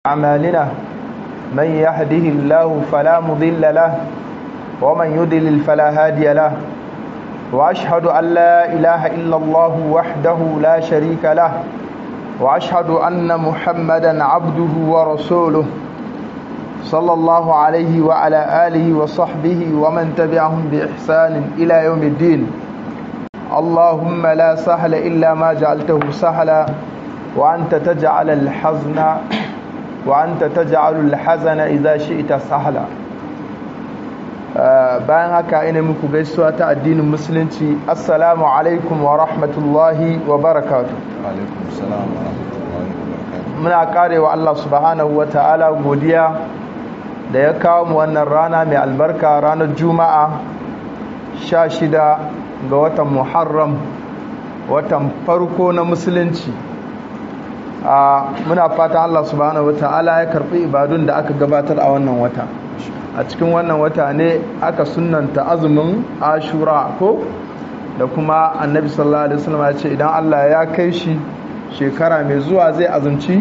أعمالنا من يهده الله فلا مضل له ومن يضلل فلا هادي له وأشهد أن لا إله إلا الله وحده لا شريك له وأشهد أن محمدا عبده ورسوله صلى الله عليه وعلى آله وصحبه ومن تبعهم بإحسان إلى يوم الدين اللهم لا سهل إلا ما جعلته سهلا وأنت تجعل الحزن وأنت تجعل الحزن إذا شئت سهلا bayan haka ina muku gaisuwa ta addinin musulunci assalamu alaikum wa rahmatullahi wa barakatu muna karewa Allah subhanahu wa ta'ala godiya da ya kawo mu wannan rana mai albarka ranar juma'a sha shida ga watan muharram watan farko na musulunci muna fatan Allah subhanahu wa ta'ala ya karɓi ibadun da aka gabatar a wannan wata a cikin wannan wata ne aka sunanta azumin ashura ko da kuma annabi sallallahu alaihi wasallam ya ce idan Allah ya kai shi shekara mai zuwa zai azumci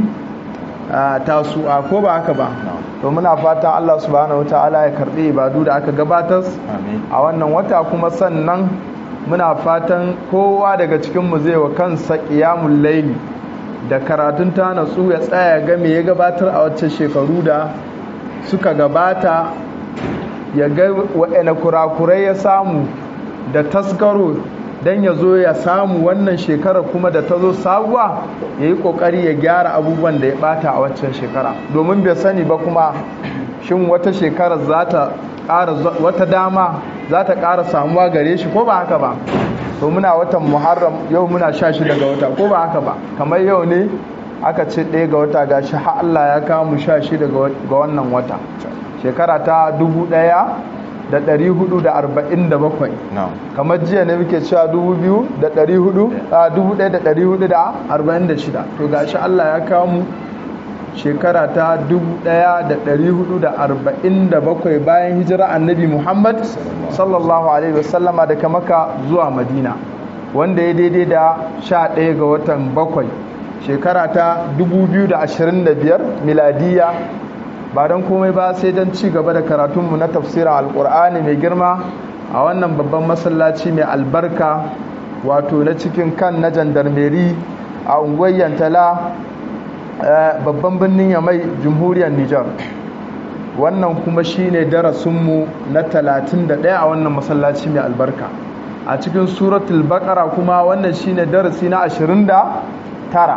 tasu'a ko ba haka ba to muna fatan Allah subhanahu wataala ya karbi ibadu da aka gabatar a wannan wata kuma sannan muna fatan kowa daga cikin mu zai wa kansa qiyamul layli da karatun ta natsu ya tsaya ga me ya gabatar a wacce shekaru da suka gabata ya ga wa'ina kurakurai ya samu da taskaro don ya zo ya samu wannan shekara kuma da ta zo sabuwa ya yi kokari ya gyara abubuwan da ya bata a waccan shekara domin bai sani ba kuma shin wata shekara za ta ƙara wata dama za ta ƙara samuwa gare shi ko ba haka ba to muna watan muharram yau muna sha shi daga wata ko ba haka ba kamar yau ne aka ce ɗaya ga wata ga shi har Allah ya kawo mu sha shi daga wannan wata shekara ta dubu ɗaya da ɗari hudu da arba'in da bakwai kamar jiya ne muke cewa dubu biyu da ɗari hudu a dubu ɗaya da ɗari hudu da arba'in da shida to ga shi Allah ya kawo mu shekara ta dubu ɗaya da ɗari hudu da arba'in da bakwai bayan hijira annabi Muhammad sallallahu alaihi wasallama daga maka zuwa madina wanda ya daidai da sha ɗaya ga watan bakwai shekara ta 2025 miladiya ba don komai ba sai don ci gaba da karatunmu na tafsirin alkur'ani mai girma a wannan babban masallaci mai albarka wato na cikin kan na jandarmeri a unguwar yantala babban birnin yamai jamhuriyar nijar wannan kuma shine darasinmu na 31 a wannan masallaci mai albarka a cikin suratul baqara kuma wannan shine darasi na 29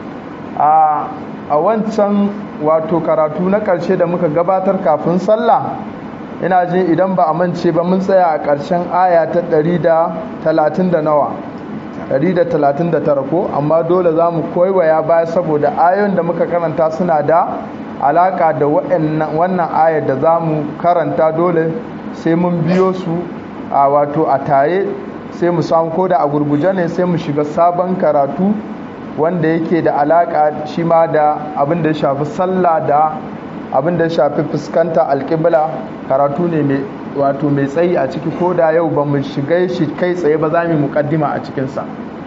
a wancan wato karatu na ƙarshe da muka gabatar kafin sallah ina jin idan ba a mance ba mun tsaya a ƙarshen aya ta 130 da nawa 139 ko amma dole za mu koiwaya baya saboda ayoyin da muka karanta suna da alaka da wannan ayar da za mu karanta dole sai mun biyo su a wato a tare sai mu samu ko da a gurguje ne sai mu shiga sabon karatu wanda yake da alaka shi ma da abin da ya shafi sallah da abin da ya shafi fuskanta alƙibla karatu ne mai wato mai tsayi a ciki ko da yau ba mu shiga shi kai tsaye ba za mu muƙaddima a cikinsa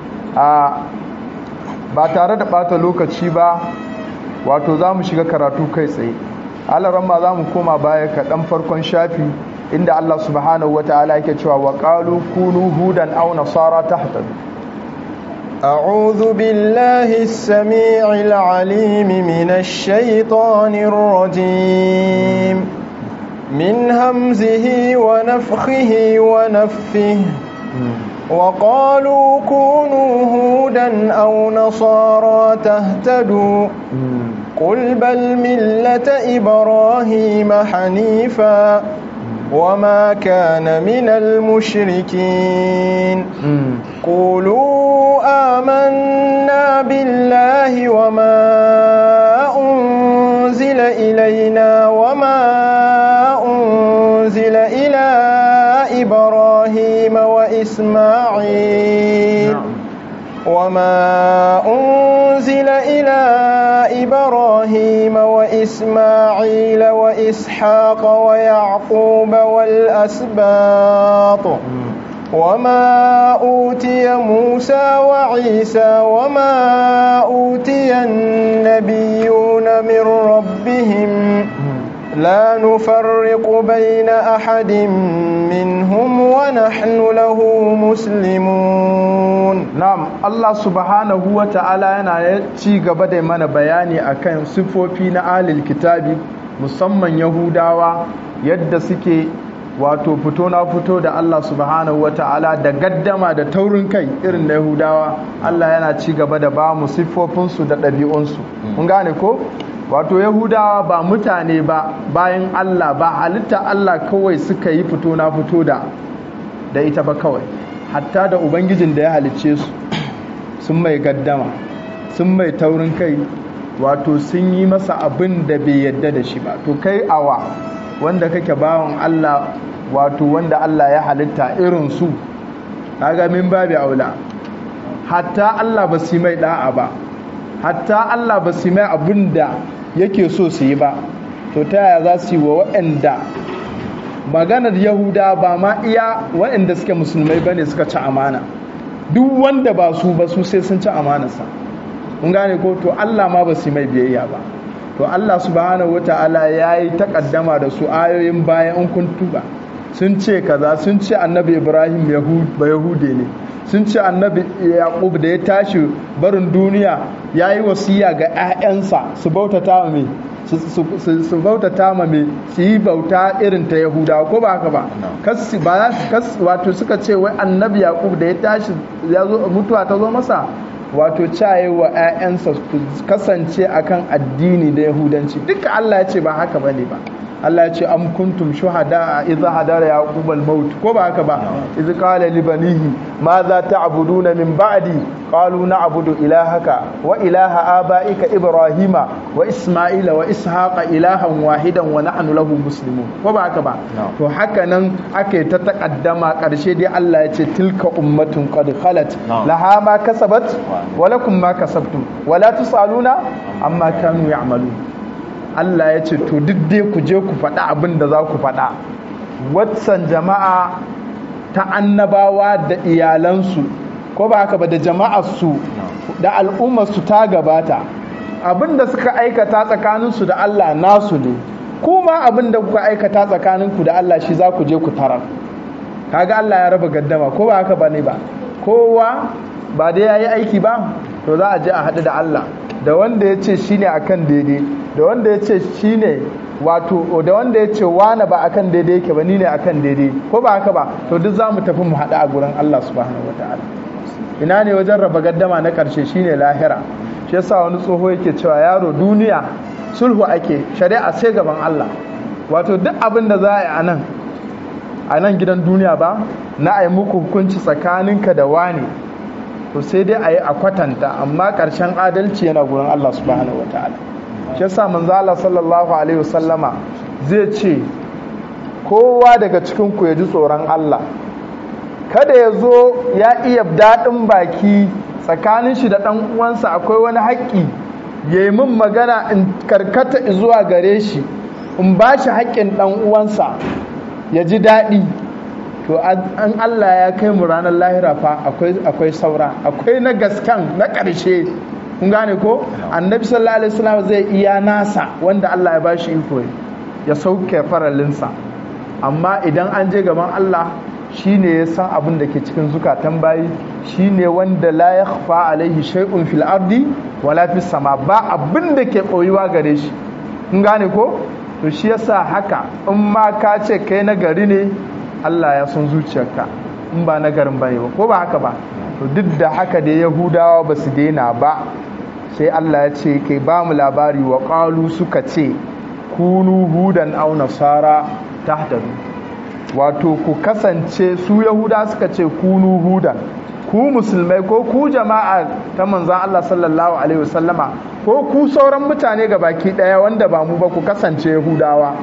ba tare da ɓata lokaci ba wato za mu shiga karatu kai tsaye alaramma za mu koma baya kaɗan farkon shafi inda Allah subhanahu wa ta'ala yake cewa wa qalu kunu hudan aw nasara tahtadu أعوذ بالله السميع العليم من الشيطان الرجيم من همزه ونفخه ونفثه وقالوا كونوا هودا أو نصارى تهتدوا قل بل ملة إبراهيم حنيفا وما كان من المشركين قولوا آمنا بالله وما أنزل إلينا وما أنزل إلى إبراهيم وإسماعيل وما أنزل إلى إبراهيم وإسماعيل وإسحاق ويعقوب والأسباط وما أوتي موسى وعيسى وما أوتي النبيون من ربهم لا نفرق بين أحد منهم ونحن له مسلمون na'am Allah subhanahu wa ta'ala yana ci gaba da mana bayani akan sifofi na alil kitabi musamman yahudawa yadda suke wato fito na fito da Allah subhanahu wa ta'ala da gaddama da taurin kai irin na yahudawa Allah yana ci gaba da ba mu siffofinsu da ɗabi'unsu mun gane ko wato yahudawa ba mutane ba bayan Allah ba halitta Allah kawai suka yi fito na fito da da ita ba kawai hatta da ubangijin da ya halicce su sun mai gaddama sun mai taurin kai wato sun yi masa abin da bai yadda da shi ba to kai awa wanda kake bawan Allah wato wanda Allah ya halitta irin su kaga min babi aula hatta Allah ba su mai da'a ba hatta Allah ba su mai abin da yake so su yi ba to ta yaya za su yi wa waɗanda maganar yahuda ba ma iya waɗanda suke musulmai ba ne suka ci amana duk wanda ba su ba su sai sun ci amanarsa mun gane ko to Allah ma ba su mai biyayya ba to Allah subhanahu wata'ala ya yi takaddama da su ayoyin bayan in kun tuba sun ce kaza sun ce annabi ibrahim ba yahude ne sun ce annabi yaqub da ya tashi barin duniya ya yi wasiya ga 'ya'yansa su bautata mai su bautata ma mai su yi bauta irin ta yahudawa ko ba haka ba kasi ba wato suka ce wai annabi yaqub da ya tashi ya zo mutuwa ta zo masa wato caye wa 'ya'yansa su kasance akan addini da yahudanci duka Allah ya ce ba haka bane ba Allah ya ce am kuntum shuhada idza hadara yaqub al maut ko ba haka ba idza qala li banihi ma za ta'buduna min ba'di qalu na'budu ilahaka wa ilaha abaika ibrahima wa isma'ila wa ishaqa ilahan wahidan wa nahnu lahu muslimun ko ba haka ba to haka nan ake ta takaddama karshe dai Allah ya ce tilka ummatun qad khalat laha ma kasabat wa lakum ma kasabtum wa la tusaluna amma kanu ya'malun Allah ya ce to duk dai ku je ku faɗa abin da za ku faɗa watsan jama'a ta annabawa da iyalansu ko ba haka ba da jama'arsu da al'ummarsu ta gabata abin da suka aikata tsakaninsu da Allah nasu ne kuma abin da kuka aikata tsakaninku da Allah shi za ku je ku tarar kaga Allah ya raba gaddama ko ba haka ba ne ba kowa ba dai ya yi aiki ba to za a je a haɗu da Allah da wanda ya ce shi ne akan daidai da wanda ya ce shi ne wato da wanda ya ce wane ba akan daidai yake ba ni ne akan daidai ko ba haka ba to duk za mu tafi mu haɗu a gurin Allah subhanahu wa ta'ala ina ne wajen raba gaddama na ƙarshe shine lahira shi yasa wani tsoho yake cewa yaro duniya sulhu ake shari'a sai gaban Allah wato duk abin da za a yi a nan a nan gidan duniya ba na a yi muku hukunci tsakaninka da wani to sai dai a yi a kwatanta amma ƙarshen adalci yana gurin Allah subhanahu wa ta'ala shi yasa manzo Allah sallallahu alaihi wasallama zai ce kowa daga cikin ku ya ji tsoron Allah kada ya zo ya iya daɗin baki tsakanin shi da ɗan uwansa akwai wani haƙƙi ya yi min magana in karkata zuwa gare shi in ba shi haƙƙin ɗan uwansa ya ji daɗi to an Allah ya kai mu ranar lahira fa akwai saura akwai na gaskan na ƙarshe kun gane ko annabi sallallahu alaihi wasallam zai iya nasa wanda Allah ya ba shi iko ya sauke faralinsa amma idan an je gaban Allah shine ya san abin da ke cikin zukatan bayi shine wanda la yakhfa alaihi shay'un fil ardi wala fis sama ba abin da ke koyuwa gare shi kun gane ko to shi yasa haka in ma ka ce kai na gari ne Allah ya san zuciyarka in ba na garin bane ba ko ba haka ba to duk da haka da yahudawa ba su daina ba sai Allah ya ce kai ba mu labari wa qalu suka ce kunu hudan aw nasara tahtadu wato ku kasance su yahuda suka ce kunu hudan ku musulmai ko ku jama'a ta manzan Allah sallallahu alaihi wasallama ko ku sauran mutane ga baki daya wanda ba mu ba ku kasance yahudawa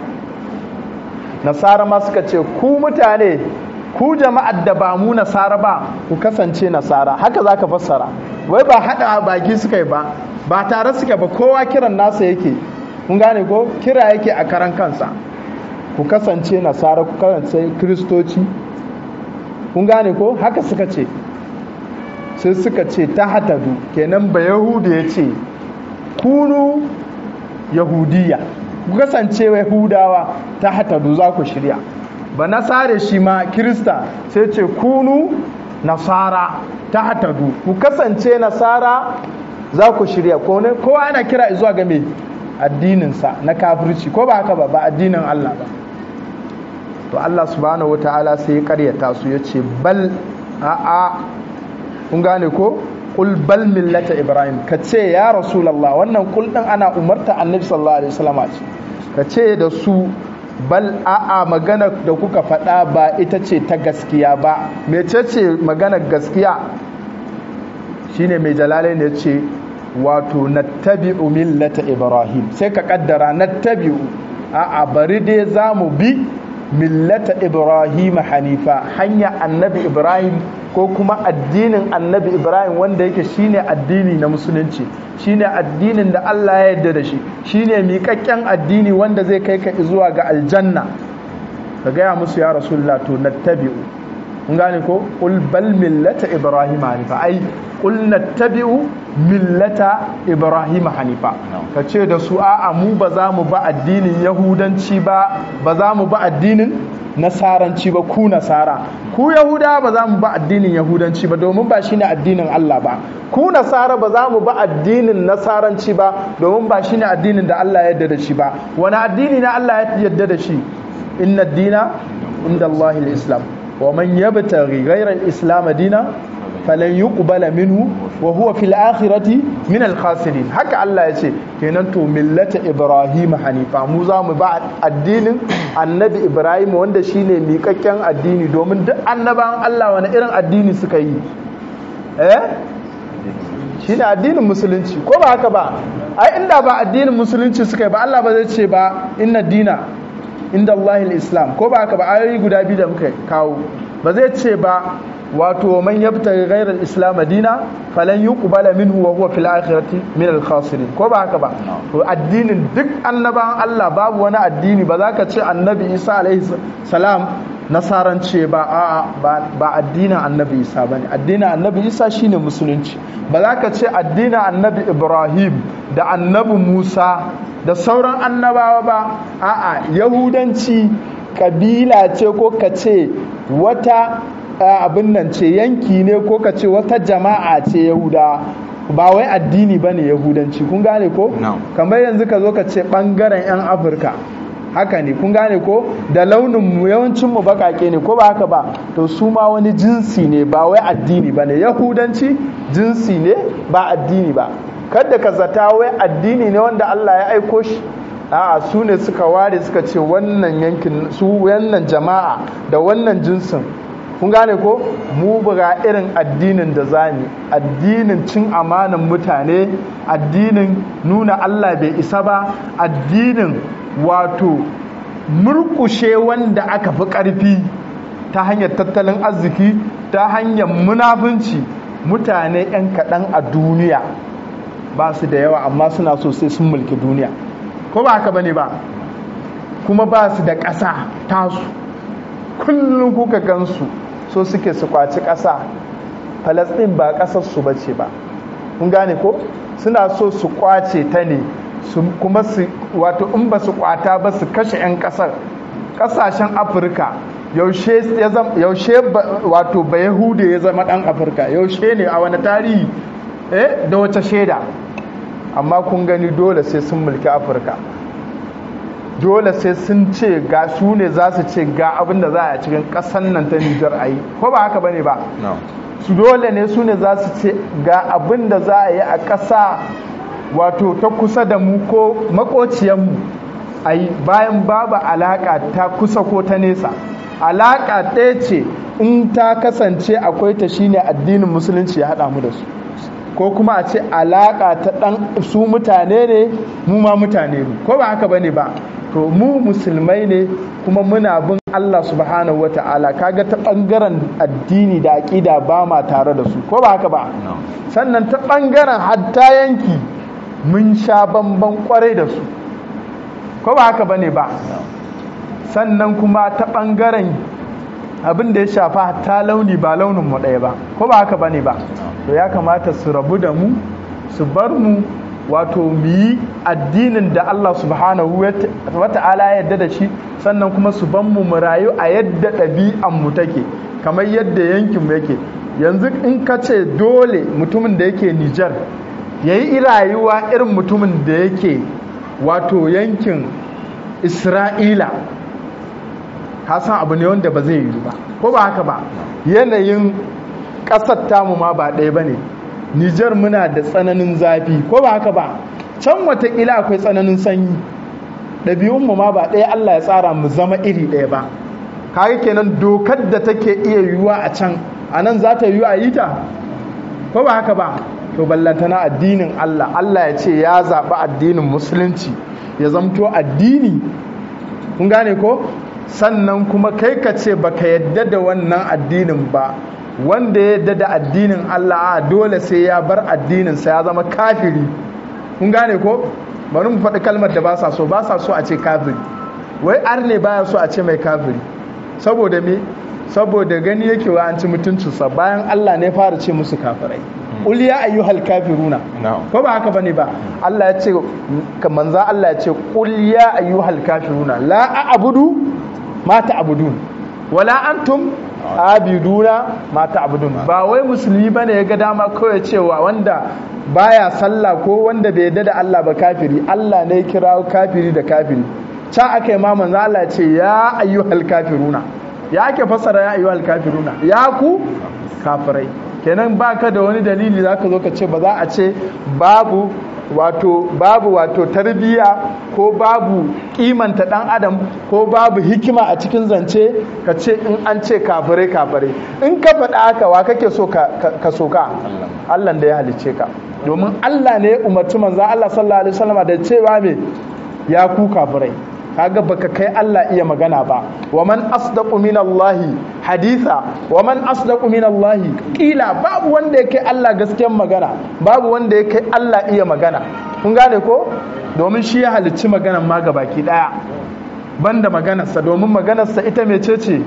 nasara ma suka ce ku mutane ku jama'ar da ba mu nasara ba ku kasance nasara haka zaka fassara wai ba hada baki suka yi ba ba tare suke ba kowa kiran nasa yake kun gane ko kira yake a karan kansa ku kasance nasara ku kasance kristoci kun gane ko haka suka ce sai suka ce ta hatadu kenan ba yahudu ya ce kunu yahudiya ku kasance yahudawa ta hatadu za ku shirya ba nasare shi ma kirista sai ce kunu nasara ta hatadu ku kasance nasara za ku shirya kowa ana kira zuwa ga me addininsa na kafirci ko ba haka ba ba addinin Allah ba to Allah subhanahu wataala sai ya karyata su ya ce bal a'a kun gane ko kul bal millata ibrahim ka ce ya rasulallah wannan kul din ana umarta annabi sallallahu alaihi wasallam ce ka ce da su bal a'a magana da kuka faɗa ba ita ce ta gaskiya ba mecece maganar gaskiya shine mai jalalai ne ce wato nattabi'u millata ibrahim sai ka kaddara nattabi'u a'a bari dai za mu bi millata ibrahim hanifa hanya annabi ibrahim ko kuma addinin annabi ibrahim wanda yake shine addini na musulunci shine addinin da allah ya yarda da shi shine miƙaƙƙen addini wanda zai kai ka zuwa ga aljanna ka gaya musu ya rasulullah to nattabi'u kun gane ko qul bal millata ibrahim hanifa ai qul nattabi'u millata ibrahim hanifa ka ce da su a'a mu ba za mu ba addinin yahudanci ba ba za mu ba addinin nasaranci ba ku nasara ku yahuda ba za mu ba addinin yahudanci ba domin ba shine addinin Allah ba ku nasara ba za mu ba addinin nasaranci ba domin ba shine addinin da Allah ya yarda da shi ba wani addini na Allah ya yarda da shi inna dina inda Allah islam wa man yabtaghi ghayra al-islam dina falan yuqbala minhu wa huwa fil akhirati min al khasirin haka Allah ya ce kenan to millata ibrahim hanifa mu za mu ba addinin annabi ibrahim wanda shine miƙaƙƙen addini domin duk annabawan Allah wani irin addini suka yi eh shine addinin musulunci ko ba haka ba ai inda ba addinin musulunci suka yi ba Allah ba zai ce ba inna dina inda Allah islam ko ba haka ba ayoyi guda biyu da muka kawo ba zai ce ba wato man yabtaghi ghayra al-islam dina falan yuqbala minhu wa huwa fil akhirati min al-khasirin ko ba haka ba to addinin duk annabawan Allah babu wani addini ba za ka ce annabi Isa alaihi salam nasarance ba a'a ba addinin annabi Isa bane addinin annabi Isa shine musulunci ba za ka ce addinin annabi Ibrahim da annabi Musa da sauran annabawa ba a'a yahudanci kabila ce ko ka ce wata abin nan ce yanki ne ko ka ce wata jama'a ce yahuda ba wai addini ba ne yahudanci kun gane ko kamar yanzu ka zo ka ce ɓangaren 'yan afirka haka ne kun gane ko da launin mu yawancin mu bakake ne ko ba haka ba to su ma wani jinsi ne ba wai addini ba ne yahudanci jinsi ne ba addini ba kada ka zata wai addini ne wanda Allah ya aiko shi a'a su ne suka ware suka ce wannan yankin su wannan jama'a da wannan jinsin kun gane ko mu buga irin addinin da zani addinin cin amanan mutane addinin nuna Allah bai isa ba addinin wato murkushe wanda aka fi ƙarfi ta hanyar tattalin arziki ta hanyar munafunci mutane 'yan kaɗan a duniya ba su da yawa amma suna so sai sun mulki duniya ko ba haka bane ba kuma ba su da ƙasa tasu kullum kuka gansu so suke su kwaci ƙasa falasɗin ba ƙasarsu ba ce ba kun gane ko suna so su kwace ta ne kuma su wato in ba su kwata ba su kashe 'yan ƙasar ƙasashen afirka yaushe wato ba yahude ya zama ɗan afirka yaushe ne a wani tarihi eh da wace shaida amma kun gani dole sai sun mulki afirka dole sai sun ce ga su ne za su ce ga abin da za a cikin ƙasan nan ta nijar a yi ko ba haka bane ba su dole ne su ne za su ce ga abin da za a yi a ƙasa wato ta kusa da mu ko makociyanmu a yi bayan babu alaƙa ta kusa ko ta nesa alaƙa ɗaya ce in ta kasance akwai ta shine addinin musulunci ya haɗa mu da su ko kuma a ce alaƙa ta ɗan su mutane ne mu ma mutane ne ko ba haka bane ba to mu musulmai ne kuma muna bin Allah subhanahu wata'ala kaga ta ɓangaren addini da aƙida ba ma tare da su ko ba haka ba sannan ta ɓangaren hatta yanki mun sha bamban kwarai da su ko ba haka bane ba sannan kuma ta ɓangaren abin da ya shafa ta launi ba launin mu ɗaya ba ko ba haka bane ba to ya kamata su rabu da mu su bar mu wato mu yi addinin da Allah subhanahu wa ta'ala ya yarda da shi sannan kuma su ban mu mu rayu a yadda ɗabi'an mu take kamar yadda yankin mu yake yanzu in ka ce dole mutumin da yake Nijar ya yi rayuwa irin mutumin da yake wato yankin Isra'ila ka san abu ne wanda ba zai yi ba ko ba haka ba yanayin ƙasar tamu ma ba ɗaya ba ne Nijar muna da tsananin zafi ko ba haka ba can watakila akwai tsananin sanyi ɗabi'unmu ma ba ɗaya Allah ya tsara mu zama iri ɗaya ba kaga kenan dokar da take iya yiwuwa a can a nan za ta yiwu a yi ta ko ba haka ba to ballantana addinin Allah Allah ya ce ya zaɓi addinin musulunci ya zamto addini kun gane ko sannan kuma kai ka ce baka yadda da wannan addinin ba wanda ya yadda da addinin Allah a dole sai ya bar addinin sa ya zama kafiri kun gane ko bari mu faɗi kalmar da ba sa so ba sa so a ce kafiri wai arne baya so a ce mai kafiri saboda me saboda gani yake wa an ci mutuncinsa bayan Allah ne fara ce musu kafirai qul ya ayyuhal kafiruna ko ba haka bane ba Allah ya ce manzo Allah ya ce qul ya ayyuhal kafiruna la a'budu ma ta'budun wala antum abiduna ma ta'budun ba wai musulmi bane ya ga dama kawai cewa wanda baya sallah ko wanda bai yarda da Allah ba kafiri Allah ne ya kira kafiri da kafiri ca aka yi ma manzo Allah ya ce ya ayyuhal kafiruna ya ake fassara ya ayyuhal kafiruna ya ku kafirai kenan baka da wani dalili zaka zo ka ce ba za a ce babu wato babu wato tarbiyya ko babu kimanta dan adam ko babu hikima a cikin zance ka ce in an ce kafirai kafirai in ka faɗa haka wa kake so ka soka Allah da ya halicce ka domin Allah ne ya umarci manzo Allah sallallahu alaihi wasallam da cewa me ya ku kafirai kaga baka kai Allah iya magana ba wa man asdaqu minallahi haditha wa man asdaqu minallahi kila babu wanda yake Allah gaskiyar magana babu wanda yake Allah iya magana kun gane ko domin shi ya halicci maganan ma baki daya banda maganarsa domin maganarsa ita mecece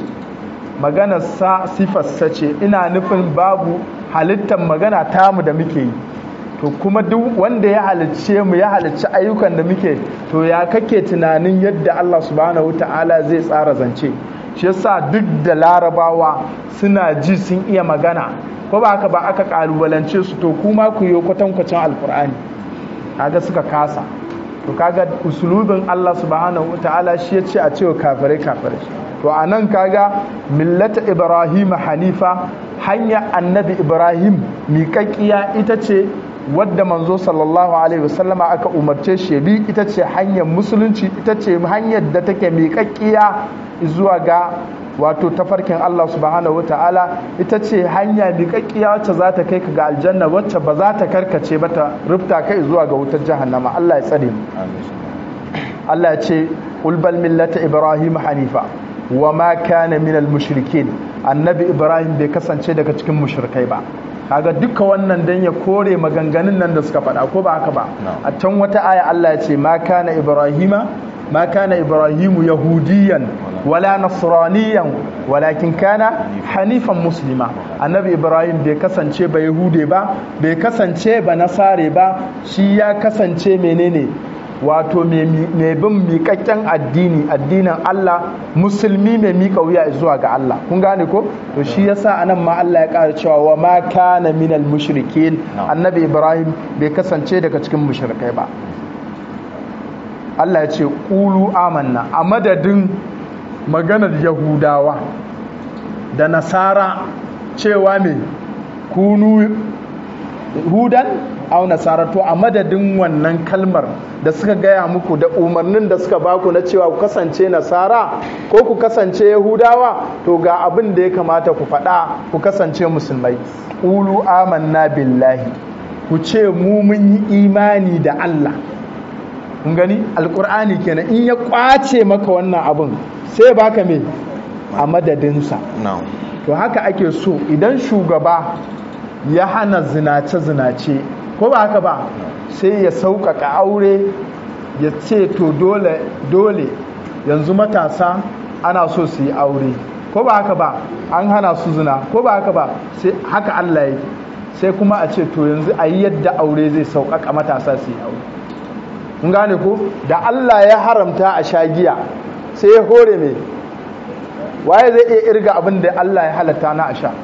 maganarsa sifarsa ce ina nufin babu halittar magana tamu da muke yi to kuma duk wanda ya halicce mu ya halicci ayyukan da muke to ya kake tunanin yadda Allah subhanahu ta'ala zai tsara zance shi yasa duk da larabawa suna ji sun iya magana ko ba haka ba aka kalubalance su to kuma ku yi kwatankwacin alkur'ani kaga suka kasa to kaga usulubin Allah subhanahu ta'ala shi ya ce a cewa kafirai kafirai to a nan kaga millata ibrahim hanifa hanya annabi ibrahim miƙaƙƙiya ita ce wadda manzo sallallahu alaihi wasallama aka umarce shi bi ita ce hanyar musulunci ita ce hanyar da take miƙaƙƙiya zuwa ga wato tafarkin Allah subhanahu wata'ala ita ce hanya miƙaƙƙiya wacce za ta kai ka ga aljanna wacce ba za ta karkace ba ta rufta kai zuwa ga wutar jahannama Allah ya tsare mu Allah ya ce ulbal millata ibrahim hanifa wa ma kana minal mushrikin annabi ibrahim bai kasance daga cikin mushrikai ba kaga duka wannan dan ya kore maganganun nan da suka faɗa ko ba haka ba a can wata aya Allah ya ce ma kana ibrahima ma kana ibrahimu yahudiyan wala nasraniyan walakin kana hanifan muslima annabi ibrahim bai kasance ba yahude ba bai kasance ba nasare ba shi ya kasance menene wato mai bin miƙaƙƙen addini addinin Allah musulmi mai miƙa wuya zuwa ga Allah kun gane ko to shi yasa anan ma Allah ya ƙara cewa wa ma kana minal mushrikin annabi Ibrahim bai kasance daga cikin mushrikai ba Allah ya ce qulu amanna a madadin maganar yahudawa da nasara cewa me kunu hudan au nasara to a madadin wannan kalmar da suka gaya muku da umarnin da suka baku na cewa ku kasance nasara ko ku kasance yahudawa to ga abin da ya kamata ku faɗa ku kasance musulmai ulu amanna billahi ku ce mu mun yi imani da Allah kun gani alkur'ani kenan in ya kwace maka wannan abin sai baka me a madadinsa to haka ake so idan shugaba ya hana zinace-zinace ko ba haka ba sai ya sauƙaƙa aure ya ce to dole dole yanzu matasa ana so su yi aure ko ba haka ba an hana su zina ko ba haka ba sai haka Allah yake sai kuma a ce to yanzu a yi yadda aure zai sauƙaƙa matasa su yi aure kun gane ko da Allah ya haramta a sha giya sai ya hore mai waye zai iya irga abin da Allah ya halatta na a sha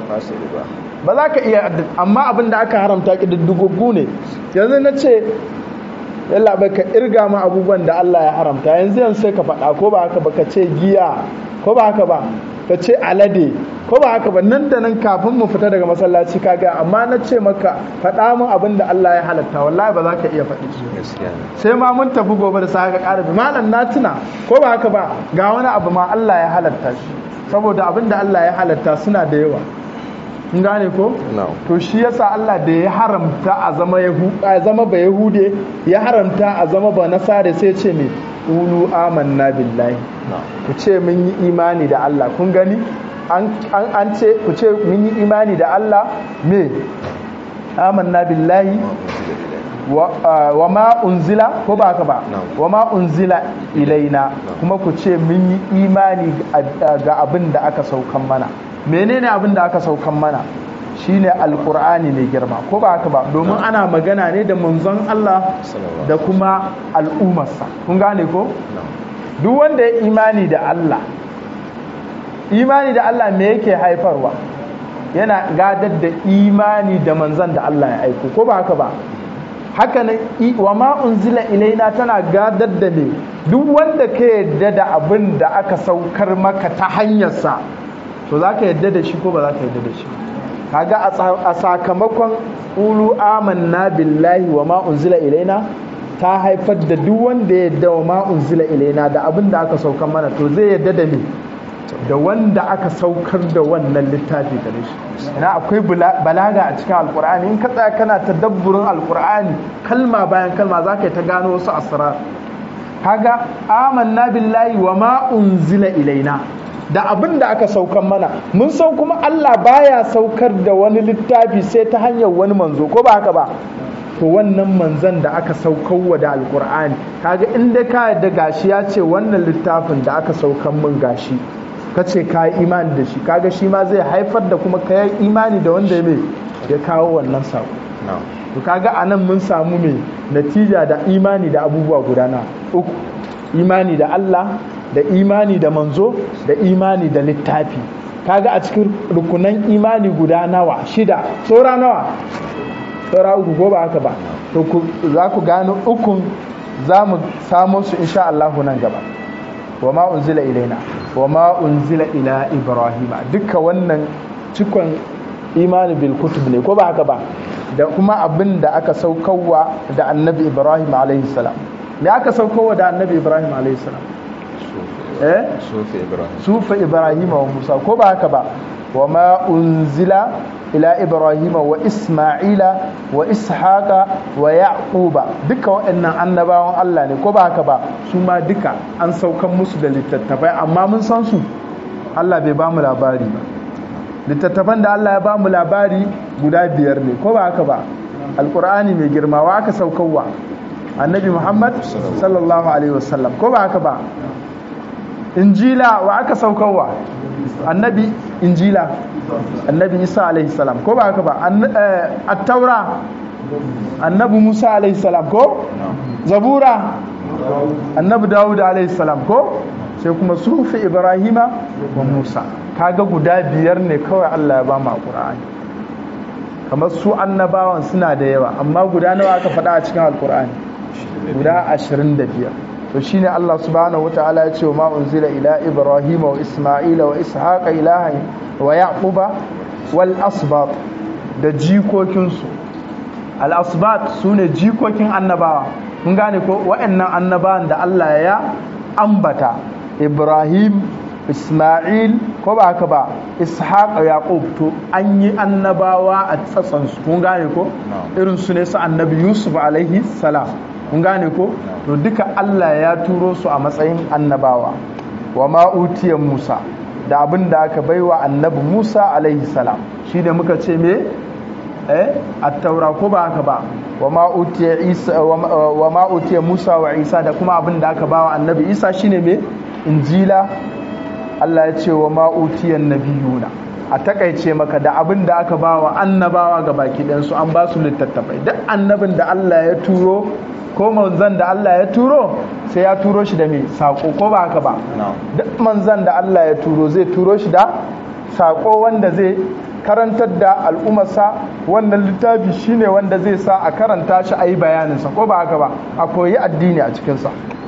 ba za ka iya amma abin da aka haramta ƙididdigoggu ne yanzu na ce yalla bai ka irga ma abubuwan da Allah ya haramta yanzu yanzu sai ka faɗa ko ba haka ba ka ce giya ko ba haka ba ka ce alade ko ba haka ba nan da nan kafin mu fita daga masallaci ka ga amma na ce maka faɗa min abin da Allah ya halatta wallahi ba za ka iya faɗi shi sai ma mun tafi gobe da sai ka ƙara bi malam na tuna ko ba haka ba ga wani abu ma Allah ya halatta shi saboda abin da Allah ya halatta suna da yawa kun gane ko to shi yasa Allah da ya haramta a zama a zama ba yahude ya haramta a zama ba nasare sai ce me ulu amanna billahi ku ce mun yi imani da Allah kun gani an ce ku ce mun yi imani da Allah me amanna billahi wa ma unzila ko ba ka ba wa ma unzila ilaina kuma ku ce mun yi imani ga abin da aka saukan mana menene abin da aka saukan mana shine alkur'ani mai girma ko ba haka ba domin ana magana ne da manzon Allah da kuma al'ummarsa kun gane ko duk wanda ya imani da Allah imani da Allah me yake haifarwa yana gadar da imani da manzon da Allah ya aiko ko ba haka ba haka nan wa ma unzila ilaina tana gadar da ne duk wanda ka yadda da abin da aka saukar maka ta hanyarsa to za ka yadda da shi ko ba za ka yadda da shi kaga a sakamakon ulu amanna billahi wa ma unzila ilaina ta haifar da duk wanda ya yadda wa ma unzila ilaina da abin da aka saukar mana to zai yadda da me da wanda aka saukar da wannan littafi da shi ina akwai balaga a cikin alkur'ani in ka tsaya kana tadabburin alkur'ani kalma bayan kalma za ka yi ta gano wasu asrar kaga amanna billahi wa ma unzila ilaina da abin da aka saukar mana mun san kuma Allah baya saukar da wani littafi sai ta hanyar wani manzo ko ba haka ba to wannan manzon da aka saukarwa da alkur'ani kaga inda ka yadda gashi ya ce wannan littafin da aka saukar min gashi ka ce ka yi imani da shi kaga shi ma zai haifar da kuma ka yi imani da wanda ya ya kawo wannan sako to kaga anan mun samu mai natija da imani da abubuwa guda na uku imani da Allah da imani da manzo da imani da littafi kaga a cikin rukunan imani guda nawa shida saura nawa saura uku ko ba haka ba to za ku gano ukun za mu samu su insha Allah nan gaba wa ma unzila ilaina wa ma unzila ila ibrahima duka wannan cikon imani bil kutub ne ko ba haka ba da kuma abin da aka saukarwa da annabi ibrahim alaihi salam me aka saukarwa da annabi ibrahim alaihi salam eh sufi ibrahim sufa ibrahim wa musa ko ba haka ba wa ma unzila ila ibrahim wa isma'ila wa ishaqa wa yaquba duka waɗannan annabawan Allah ne ko ba haka ba su ma duka an saukan musu da littattafai amma mun san su Allah bai ba mu labari ba littattafan da Allah ya ba mu labari guda biyar ne ko ba haka ba alqur'ani mai girma wa aka saukarwa annabi muhammad sallallahu alaihi wasallam ko ba haka ba injila wa aka saukarwa annabi injila annabi isa alaihi salam ko ba haka ba at-taura annabi musa alaihi salam ko zabura annabi dawud alaihi salam ko sai kuma sufi ibrahima wa musa kaga guda biyar ne kawai Allah ya ba mu alqur'ani kamar su annabawan suna da yawa amma guda nawa aka faɗa a cikin alqur'ani guda 25 to shine Allah subhanahu wataala ya ce ma unzila ila ibrahima wa isma'ila wa ishaqa ilahan wa yaquba wal asbat da jikokinsu al asbat sune jikokin annabawa mun gane ko waɗannan annabawan da Allah ya ambata ibrahim isma'il ko ba haka ba ishaq yaqub to an yi annabawa a tsatsan su kun gane ko irin su ne su annabi yusuf alaihi salam kun gane ko to duka Allah ya turo su a matsayin annabawa wa ma utiya musa da abin da aka baiwa annabi musa alaihi salam shi ne muka ce me eh at-taura ko ba haka ba wa ma utiya isa wa ma utiya musa wa isa da kuma abin da aka bawa annabi isa shine me injila Allah ya ce wa ma'utiyan nabiyuna a takaice maka da abin da aka ba wa annabawa ga baki ɗansu an ba su littattafai duk annabin da Allah ya turo ko manzan da Allah ya turo sai ya turo shi da mai saƙo ko ba haka ba duk manzan da Allah ya turo zai turo shi da saƙo wanda zai karantar da al'ummarsa wannan littafi shine wanda zai sa a karanta shi a yi bayaninsa ko ba haka ba a koyi addini a cikinsa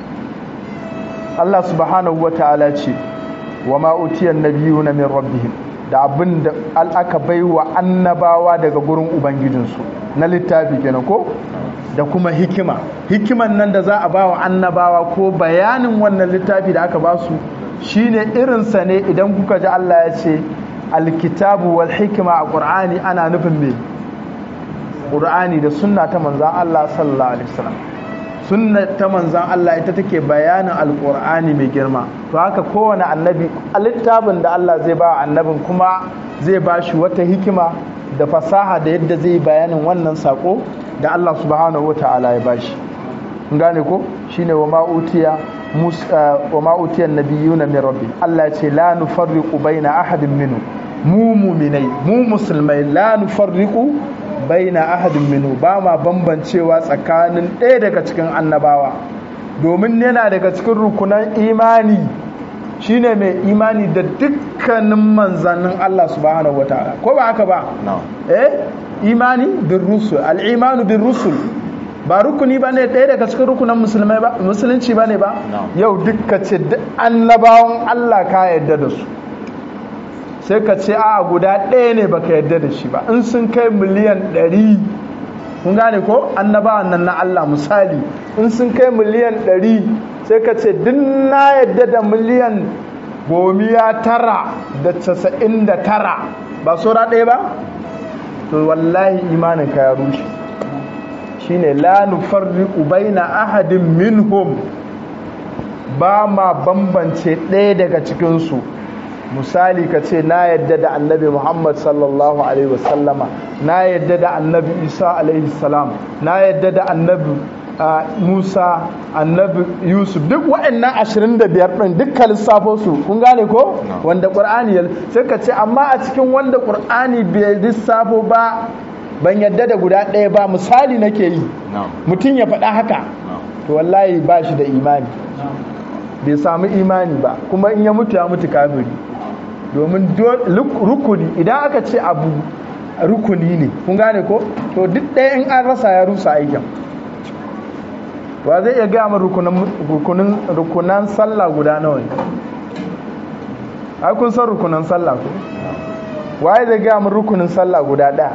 Allah subhanahu wa ta'ala ce wa ma'utiyan nabiyuna min rabbihim da abin da aka bai wa annabawa daga gurin ubangijinsu na littafi kenan ko da kuma hikima hikiman nan da za a ba wa annabawa ko bayanin wannan littafi da aka ba su shine irinsa ne idan kuka ji Allah ya ce alkitabu wal hikima a ƙur'ani ana nufin me ƙur'ani da sunna ta manzan Allah sallallahu alaihi wasallam sunna ta manzan Allah ita take bayanin alƙur'ani mai girma to haka kowane annabi a littafin da Allah zai ba annabin kuma zai ba shi wata hikima da fasaha da yadda zai bayanin wannan sako da Allah subhanahu wata'ala ya bashi gane ko shine wa ma'utiya wa ma'utiyan nabiyuna min rabbi Allah ya ce la nufarriqu baina ahadin minhu mu mu'minai mu musulmai la nufarriqu baina ahadin minhu ba ma bambancewa tsakanin ɗaya daga cikin annabawa domin yana daga cikin rukunan imani shine mai imani da dukkanin manzannin Allah subhanahu wataala ko ba haka ba eh imani bin rusul al-imanu bin rusul ba rukuni ba ne ɗaya daga cikin rukunan musulmai ba musulunci ba ne ba yau dukka ce annabawan Allah ka yadda da su sai ka ce a guda ɗaya ne baka yadda da shi ba in sun kai miliyan ɗari kun gane ko annabawan nan na Allah misali in sun kai miliyan ɗari sai ka ce duk na yadda da miliyan gomiya tara da casa'in da tara ba saura ɗaya ba to wallahi imanin ka ya rushe shine la nufarriqu baina ahadin minhum ba ma bambance ɗaya daga cikin su misali ka ce na yadda da annabi Muhammad sallallahu alaihi wasallama na yadda da annabi Isa alaihi salam na yadda da annabi Musa annabi Yusuf duk waɗannan 25 ɗin dukkan lissafo su kun gane ko wanda Qur'ani ya sai ka ce amma a cikin wanda Qur'ani bai lissafo ba ban yadda da guda ɗaya ba misali nake yi mutum ya faɗa haka to wallahi ba shi da imani bai samu imani ba kuma in ya mutu ya mutu kafiri domin rukuni idan aka ce abu rukuni ne kun gane ko to duk ɗaya in an rasa ya rusa aikin wa zai iya gaya min rukunan sallah guda nawa ne ai kun san rukunan sallah ko waye zai gaya min rukunin sallah guda ɗaya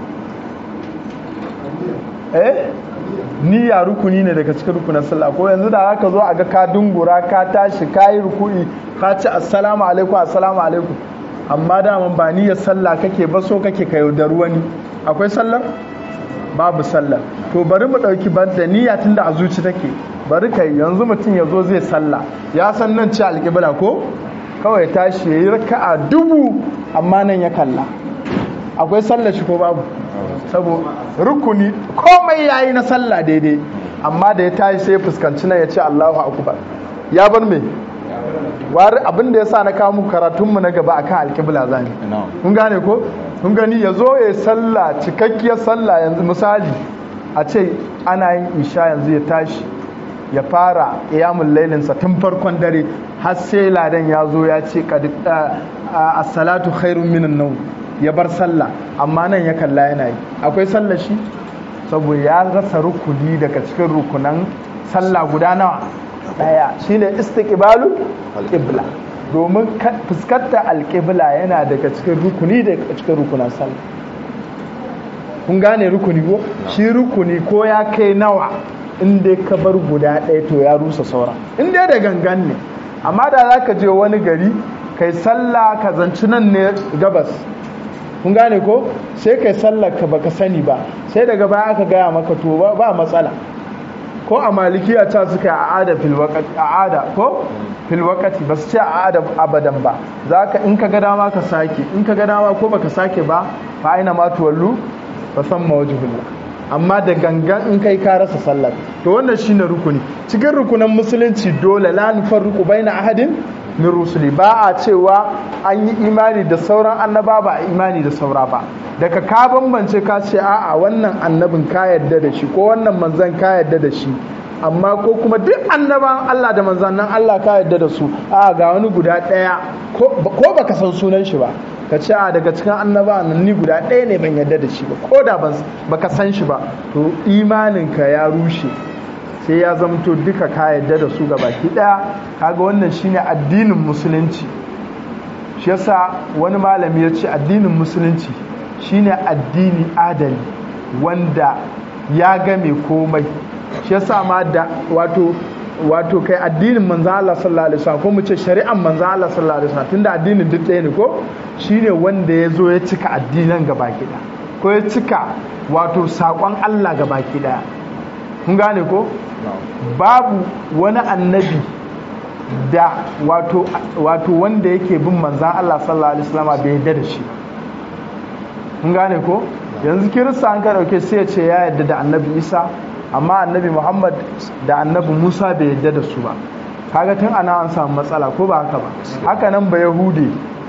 eh niyya rukuni ne daga cikin rukunan sallah ko yanzu da aka zo a ga ka dungura ka tashi ka yi rukuni ka ci assalamu alaikum assalamu alaikum amma daman ba niyyar sallah kake ba so kake ka yaudar wani akwai sallar babu sallar to bari mu dauki banda niyya tunda a zuci take bari kai yanzu mutum ya zo zai sallah ya san nan ci alƙibla ko kawai tashi ya yi raka'a dubu amma nan ya kalla akwai sallar shi ko babu saboda rukuni komai yayi na sallah daidai amma da ya tashi sai fuskanci nan ya ce Allahu akbar ya bar me wari abin da yasa na kawo muku karatun mu na gaba akan alqibla zani kun gane ko kun gani ya zo ya sallah cikakkiyar sallah yanzu misali a ce ana yin isha yanzu ya tashi ya fara qiyamul lailin sa tun farkon dare har sai ladan ya zo ya ce as-salatu khairun minan nawm ya bar sallah amma nan ya kalla yana yi akwai sallah shi saboda ya rasa rukuni daga cikin rukunan sallah guda nawa daya shine istiqbalu qibla domin fuskantar alqibla yana daga cikin rukuni daga cikin rukunan sallah kun gane rukuni ko shi rukuni ko ya kai nawa in dai ka bar guda ɗaya to ya rusa saura in dai da gangan ne amma da za ka je wani gari kai sallah ka zanci nan ne gabas kun gane ko sai kai sallar ka baka sani ba sai daga baya aka gaya maka to ba matsala ko a malikiya ta suka yi a'ada fil waqti a'ada ko fil waqti ba su ce a'ada abadan ba zaka in ka ga dama ka sake in ka ga dama ko baka sake ba fa aina ma tuwallu fa samma wajhullah amma da gangan in kai ka rasa sallar to wannan shine rukuni cikin rukunan musulunci dole la nufarriqu baina ahadin min rusuli ba a cewa an yi imani da sauran annaba ba a imani da saura ba daga ka bambance ka ce a'a wannan annabin ka yarda da shi ko wannan manzan ka yarda da shi amma ko kuma duk annaban Allah da manzannin Allah ka yarda da su a ga wani guda ɗaya ko baka san sunan shi ba ka ce a daga cikin annaba nan ni guda ɗaya ne ban yarda da shi ba ko da baka san shi ba to imaninka ya rushe sai ya zamto duka ka yarda da su ga baki ɗaya kaga wannan shine addinin musulunci shi yasa wani malami ya ce addinin musulunci shine addini adali wanda ya game komai shi yasa ma da wato wato kai addinin manzo Allah sallallahu alaihi wasallam ko mu ce shari'an manzo Allah sallallahu alaihi wasallam tunda addinin duk ɗaya ne ko shine wanda ya zo ya cika addinan gabaki ɗaya ko ya cika wato sakon Allah gabaki ɗaya kun gane ko babu wani annabi da wato wato wanda yake bin manzan Allah sallallahu alaihi wasallam bai yarda da shi kun gane ko yanzu kirista an ka dauke sai ya ce ya yarda da annabi Isa amma annabi Muhammad da annabi Musa bai yarda da su ba kaga tun ana an samu matsala ko ba haka ba haka nan ba yahudi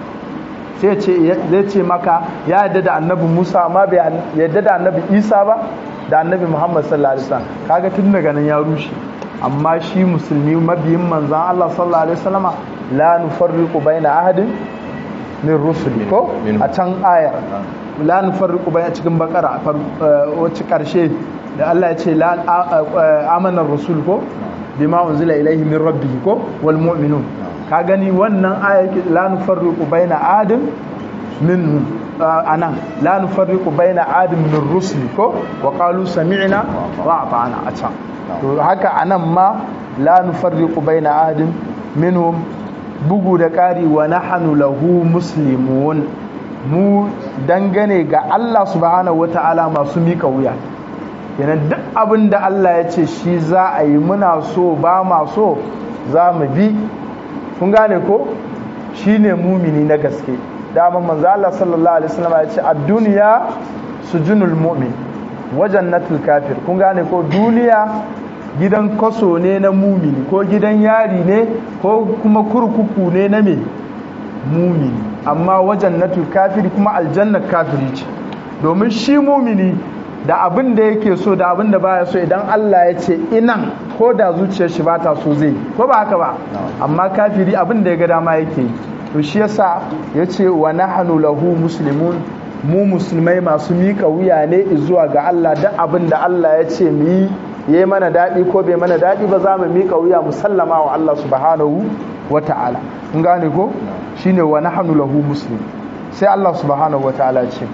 sai ce zai ce maka ya yarda da annabi Musa amma bai yarda da annabi Isa ba da annabi Muhammad sallallahu alaihi wasallam kaga tun daga nan ya rushe amma shi musulmi mabiyin manzan Allah sallallahu alaihi wasallama la nufarriqu baina ahadin min rusuli ko a can ayar la nufarriqu baina cikin bakara wacce karshe da Allah ya ce la amana rasul ko bima unzila ilaihi min rabbih ko wal mu'minun ka gani wannan ayar la nufarriqu baina ahadin minhum anan la nufarriqu baina ahadin min rusuli ko wa qalu sami'na wa ata'na a can to haka anan ma la nufarriqu baina ahadin minhum bugu da ƙari wa nahnu lahu muslimun mu dangane ga Allah subhanahu wata'ala masu mika wuya kenan duk abin da Allah ya ce shi za a yi muna so ba ma so za mu bi kun gane ko shine mumini na gaske dama manzo Allah sallallahu alaihi wasallam ya ce ad-dunya sujunul mu'min wa jannatul kafir kun gane ko duniya gidan kaso ne na mumini ko gidan yari ne ko kuma kurkuku ne na me mumini amma wajen natul kafiri kuma aljannar kafiri ce domin shi mumini da abin da yake so da abin da baya so idan Allah ya ce inan ko da zuciyar shi bata so zai ko ba haka ba amma kafiri abin da ya ga dama yake yi to shi yasa yace wa nahnu lahu muslimun mu musulmai masu mika wuya ne zuwa ga Allah da abin da Allah ya ce mu yi ya yi mana daɗi ko bai mana daɗi ba za mu miƙa wuya musallama wa Allah subhanahu wa ta'ala kun gane ko shine wa nahnu lahu muslim sai Allah subhanahu wa ta'ala ce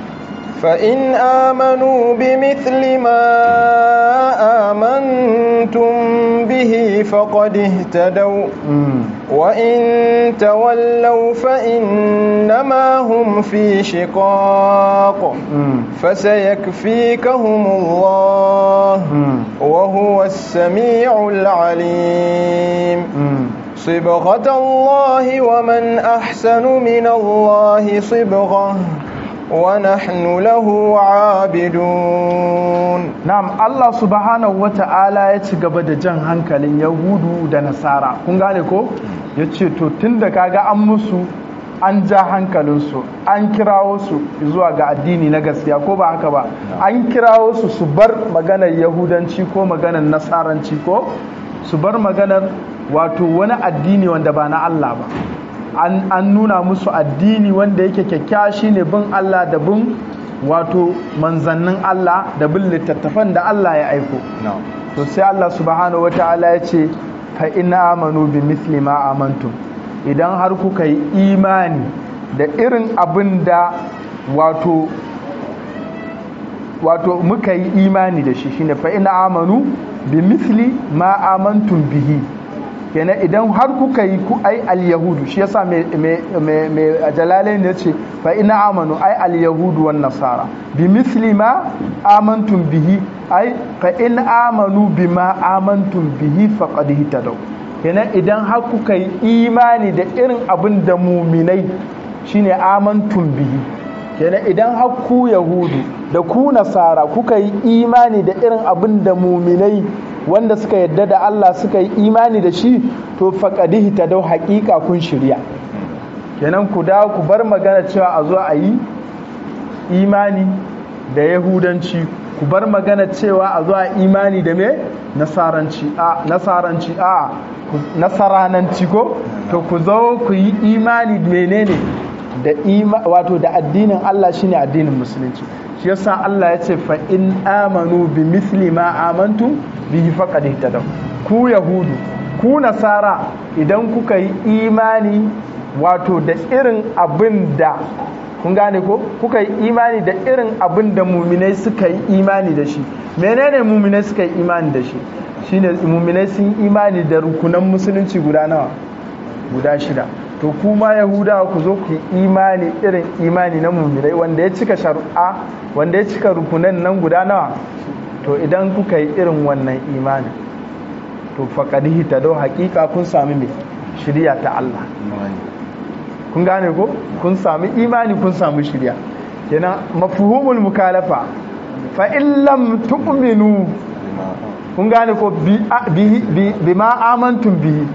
فإن آمنوا بمثل ما آمنتم به فقد اهتدوا وإن تولوا فإنما هم في شقاق فسيكفيكهم الله وهو السميع العليم صبغة الله ومن أحسن من الله صبغة ونحن له عابدون نعم الله سبحانه وتعالى يتغبى da jan hankalin yahudu da nasara kun gane ko yace to tunda kaga an musu an ja hankalinsu an kirawo su zuwa ga addini na gaskiya ko ba haka ba an kirawo su su bar maganar yahudanci ko maganar nasaranci ko su bar maganar wato wani addini wanda ba na Allah ba an nuna musu addini wanda yake kyakkyawa shine bin Allah da bin wato manzannin Allah da bin littattafan da Allah ya aiko to sai Allah subhanahu wataala ya ce fa ina amanu bi misli ma amantum idan har kuka yi imani da irin abin da wato wato muka yi imani da shi shine fa ina amanu bi misli ma amantum bihi kenan idan har kuka yi ku ai al-yahudu shi yasa mai mai jalalain ne ce fa ina amanu ai al-yahudu wan nasara bi misli ma amantum bihi ai fa in amanu bima amantum bihi faqad hitadaw kenan idan har kuka yi imani da irin abin da muminai shine amantum bihi kenan idan har ku yahudu da ku nasara kuka yi imani da irin abin da muminai wanda suka yadda da Allah suka yi imani da shi to faqadihi tadaw haqiqa kun shirya kenan ku dawo ku bar magana cewa a zo a yi imani da yahudanci ku bar magana cewa a zo a imani da me nasaranci a nasaranci a nasarananci ko to ku zo ku yi imani menene da ima wato da addinin Allah shine addinin musulunci shi yasa Allah ya ce fa in amanu bi misli ma amantum bihi faqad ihtadaw ku yahudu ku nasara idan kuka yi imani wato da irin abin da kun gane ko kuka yi imani da irin abin da muminai suka yi imani da shi menene muminai suka yi imani da shi shine muminai sun imani da rukunan musulunci guda nawa guda shida to kuma yahudawa ku zo ku yi imani irin imani na muminai wanda ya cika sharu'a wanda ya cika rukunan nan guda nawa to idan kuka yi irin wannan imani to faƙadihi ta dau haƙiƙa kun sami mai shirya ta Allah kun gane ko kun sami imani kun sami shirya kenan mafhumul mukalafa fa in lam tu'minu kun gane ko bi ma amantum bihi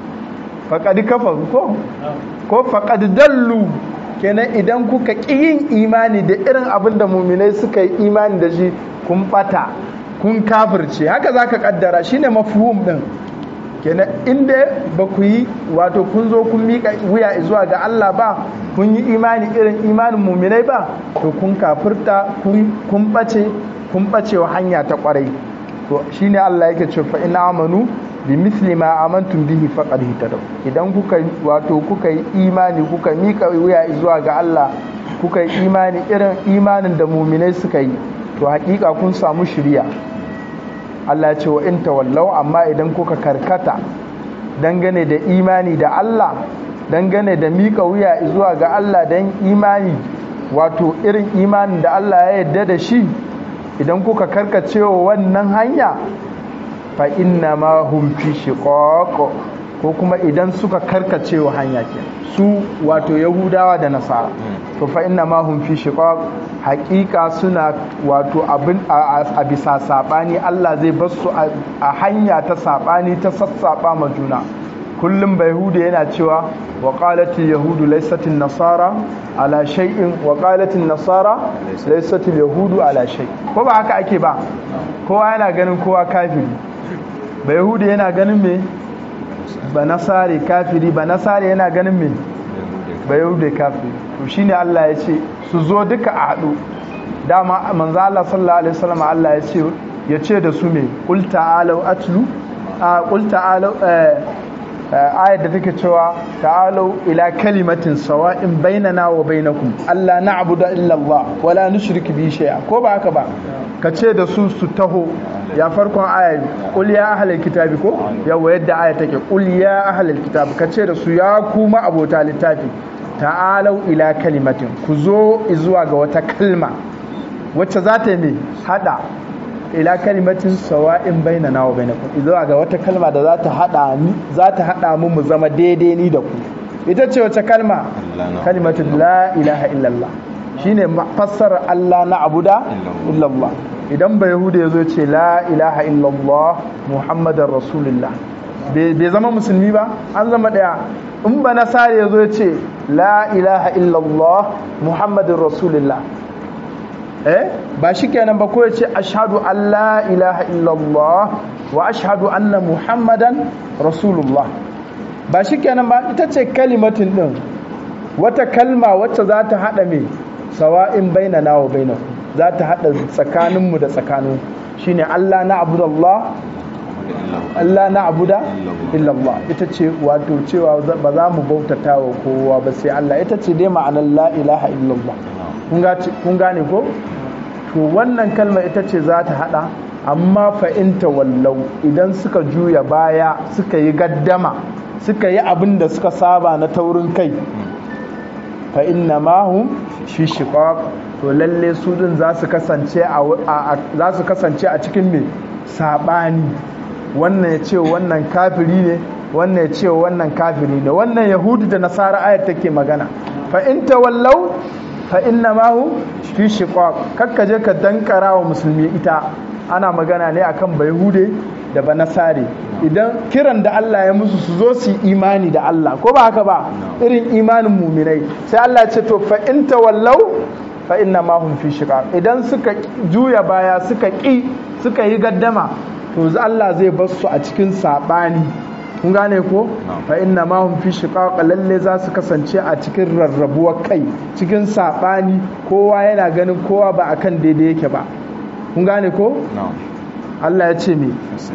faqad kafaru ko ko faqad dallu kenan idan kuka ƙi yin imani da irin abin da muminai suka yi imani da shi kun bata kun kafirce haka zaka kaddara shine mafhum din kenan inda ba ku yi wato kun zo kun miƙa wuya zuwa ga Allah ba kun yi imani irin imanin muminai ba to kun kafirta kun bace kun bace wa hanya ta kwarai to shine Allah yake ce fa in amanu bi misli ma amantum bihi faqad hitadaw idan kuka wato kuka yi imani kuka miƙa wuya zuwa ga Allah kuka yi imani irin imanin da muminai suka yi to hakika kun samu shiriya Allah ce wa in tawallau amma idan kuka karkata dangane da imani da Allah dangane da mika wuya zuwa ga Allah dan imani wato irin imanin da Allah ya yarda da shi idan kuka karkacewa wannan hanya fa inna ma hum fi shiqaq ko kuma idan suka karkacewa hanya ke su wato yahudawa da nasara to fa inna ma hum fi shiqaq haƙiƙa suna wato abin a bisa saɓani Allah zai bar su a hanya ta saɓani ta sassaɓa ma juna kullum bai hudu yana cewa wa qalatil yahudu laysatin nasara ala shay'in wa qalatil nasara laysatil yahudu ala shay ko ba haka ake ba kowa yana ganin kowa kafiri bai hudu yana ganin me ba nasare kafiri ba nasare yana ganin me ba yahudu kafiri to shine Allah ya ce su zo duka a haɗu dama manzo Allah sallallahu alaihi wasallam Allah ya ce ya ce da su me qul ta'alu atlu a qul ta'alu ayat da take cewa ta'alu ila kalimatin sawa'in bainana wa bainakum alla na'budu illa Allah wala nushriku bi shay'a ko ba haka ba ka ce da su su taho ya farkon ayat qul ya ahlal kitabi ko yawa yadda ayat take qul ya ahlal kitabi ka ce da su ya kuma abota littafi ta'alau ila kalimatin ku zo zuwa ga wata kalma wacce za ta yi mai hada ila kalimatin sawa'in bainana wa bainakum zuwa ga wata kalma da za ta hada ni za ta hada mu mu zama daidai ni da ku ita ce wace kalma kalimatin la ilaha illallah shine fassara Allah na abuda illallah idan ba yahuda yazo ce la ilaha illallah muhammadar rasulullah bai zama musulmi ba an zama daya in ba nasara ya zo ya ce la ilaha illallah muhammadin rasulullah eh ba shi kenan ba ko ya ce ashadu an la ilaha illallah wa ashadu anna muhammadan rasulullah ba shi kenan ba ita ce kalimatin din wata kalma wacce za ta haɗa mai sawa'in bainana wa bainaku za ta haɗa tsakaninmu da tsakanin shine allah na abudallah Allah na abuda illallah ita ce wato cewa ba za mu bautata wa kowa ba sai Allah ita ce dai ma'anar la ilaha illallah kun gane ko to wannan kalma ita ce za ta hada amma fa'inta wallau idan suka juya baya suka yi gaddama suka yi abin da suka saba na taurin kai fa inna mahum shi shiqaq to lalle su din za su kasance a cikin me sabani wannan ya ce wannan kafiri ne wannan ya ce wannan kafiri ne wannan yahudu da nasara ayat take magana fa in tawallau fa inna ma hu fi shiqaq kakka je ka dankara wa musulmi ita ana magana ne akan bayahude da ba nasare idan kiran da Allah ya musu su zo su yi imani da Allah ko ba haka ba irin imanin muminai sai Allah ya ce to fa in tawallau fa inna ma hum fi shiqaq idan suka juya baya suka ki suka yi gaddama to Allah zai bar su a cikin sabani kun gane ko fa inna ma hum fi shiqaq lalle za su kasance a cikin rarrabuwar kai cikin sabani kowa yana ganin kowa ba akan daidai yake ba kun gane ko Allah ya ce me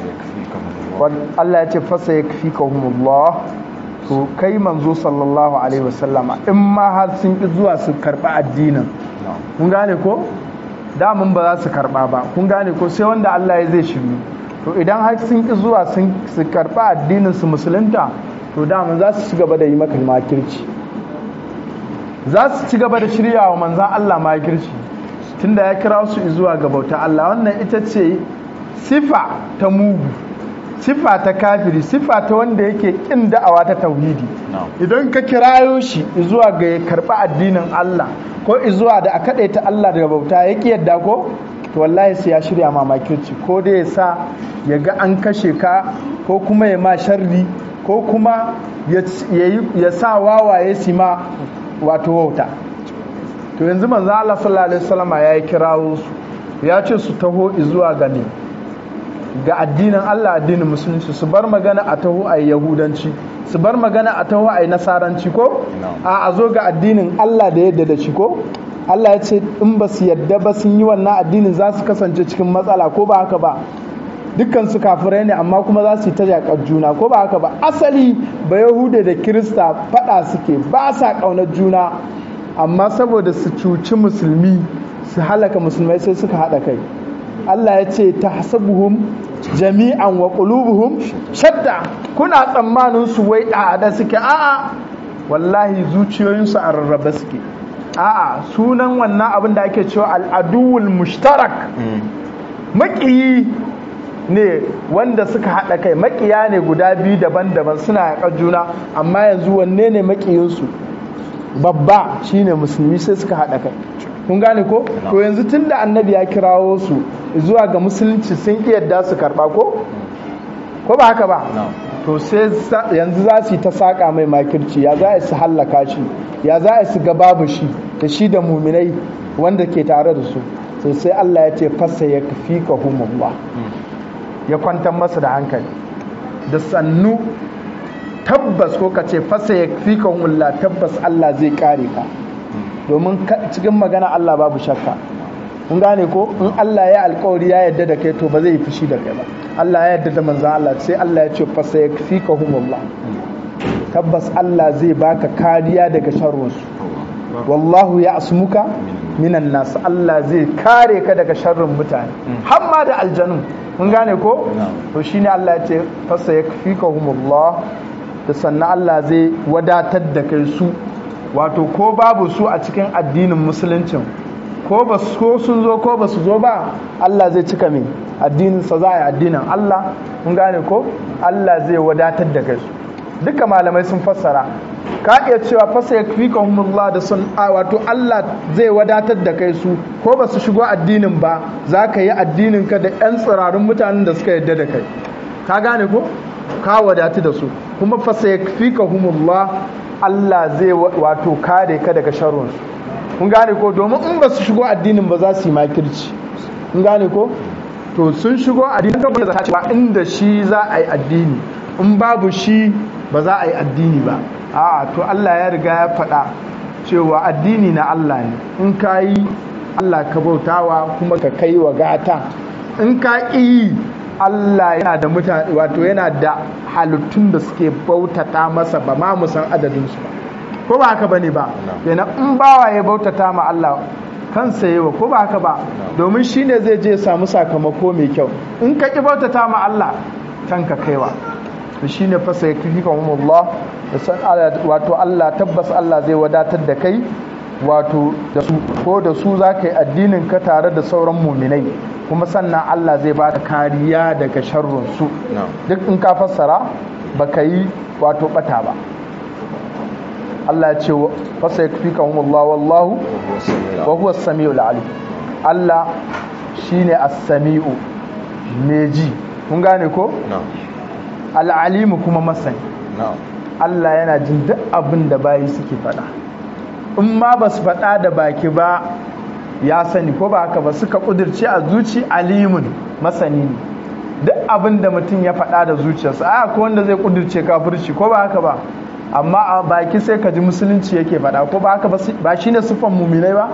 Allah ya ce fasa yakfikahumullah to kai manzo sallallahu alaihi wasallama in ma har sun ki zuwa su karba addinin kun gane ko damun ba za su karba ba kun gane ko sai wanda Allah ya zai shiru to idan har sun ki zuwa sun su karba addinin su musulunta to damun za su ci gaba da yi maka makirci za su ci gaba da shirya wa manzan Allah makirci tunda ya kira su zuwa ga bauta Allah wannan ita ce sifa ta mugu sifa ta kafiri sifa ta wanda yake kin da'awa ta tauhidi idan ka kirayo shi zuwa ga ya karba addinin Allah ko zuwa da a ta Allah daga bauta ya ki yadda ko to wallahi sai ya shirya ma makirci ko da ya sa ya ga an kashe ka ko kuma ya ma sharri ko kuma ya sa wawaye su ma wato wauta to yanzu manzo Allah sallallahu alaihi wasallam ya yi kirawo su ya ce su taho zuwa ga ne ga addinin Allah addinin musulunci su bar magana a taho a yahudanci su bar magana a taho a nasaranci ko a a zo ga addinin Allah da yadda da shi ko Allah ya ce in ba su yadda ba sun yi wannan addinin za su kasance cikin matsala ko ba haka ba dukkan su kafirai ne amma kuma za su yi ta jakar juna ko ba haka ba asali ba yahuda da kirista fada suke ba sa kaunar juna amma saboda su cuci musulmi su halaka musulmai sai suka haɗa kai Allah ya ce ta hasabuhum jami'an wa qulubuhum shadda kuna tsammanin su wai da suke a'a wallahi zuciyoyinsu a rarraba suke a'a sunan wannan abin da ake cewa al'aduwul mushtarak maƙiyi ne wanda suka haɗa kai maƙiya ne guda biyu daban-daban suna yaƙar juna amma yanzu wanne ne maƙiyinsu babba shine musulmi sai suka haɗa kai kun gane ko to yanzu tun da annabi ya kirawo su zuwa ga musulunci sun iya yadda su karɓa ko ko ba haka ba to sai yanzu za su yi ta saƙa mai makirci ya za a su hallaka shi ya za a su ga babu shi da shi da muminai wanda ke tare da su sai sai Allah ya ce fasa ya fi ka humullah ya kwantar masa da hankali da sannu tabbas ko ka ce fasa ya fi ka humullah tabbas Allah zai kare ka domin cikin magana Allah babu shakka kun gane ko in Allah ya alkawari ya yadda da kai to ba zai yi fushi da kai ba Allah ya yadda da manzan Allah sai Allah ya ce fasa ya fi ka humullah tabbas Allah zai baka kariya daga sharrinsu wallahu ya asmuka minan nasu Allah zai kare ka daga sharrin mutane hamma da aljanu mun gane ko to shine Allah ya ce fasa ya fi ka humullah da sannan Allah zai wadatar da kai su wato ko babu su a cikin addinin musuluncin ko ba ko sun zo ko ba su zo ba Allah zai cika min addinin sa za a yi addinin Allah mun gane ko Allah zai wadatar da kai duka malamai sun fassara ka iya cewa fasa yakfikahumullah da sun wato Allah zai wadatar da kai su ko ba su shigo addinin ba za ka yi addinin ka da yan tsirarun mutanen da suka yadda da kai ka gane ko ka wadatu da su kuma fasa yakfikahumullah Allah zai wato kare ka daga sharrunsu kun gane ko domin in ba su shigo addinin ba za su yi makirci kun gane ko to sun shigo addinin ka ba cewa inda shi za a yi addini in babu shi ba za a yi addini ba a'a to Allah ya riga ya faɗa cewa addini na Allah ne in ka yi Allah ka bautawa kuma ka kai wa gata in ka yi Allah yana da mutane wato yana da halittun da suke bautata masa ba ma mu san adadinsu ba ko ba haka bane ba yana in bawa ya bautata ma Allah kansa yawa ko ba haka ba domin shine zai je samu sakamako mai kyau in ka ki bautata ma Allah kanka kaiwa to shine fa sai kika Allah da san wato Allah tabbas Allah zai wadatar da kai wato da su ko da su za ka yi addinin ka tare da sauran muminai kuma sannan Allah zai baka kariya daga sharrun su duk in ka fassara baka yi wato bata ba Allah ya ce fasa ya fi kan Allah wallahu wa huwa sami'ul alim Allah shine as-sami'u mai ji kun gane ko al'alimu kuma masani Allah yana jin duk abin da bayi suke faɗa in ma ba su faɗa da baki ba ya sani ko ba haka ba suka ƙudurce a zuci alimun masani ne duk abin da mutum ya faɗa da zuciyarsa a ko wanda zai ƙudurce kafirci ko ba haka ba amma a baki sai ka ji musulunci yake faɗa ko ba haka ba shine sufan muminai ba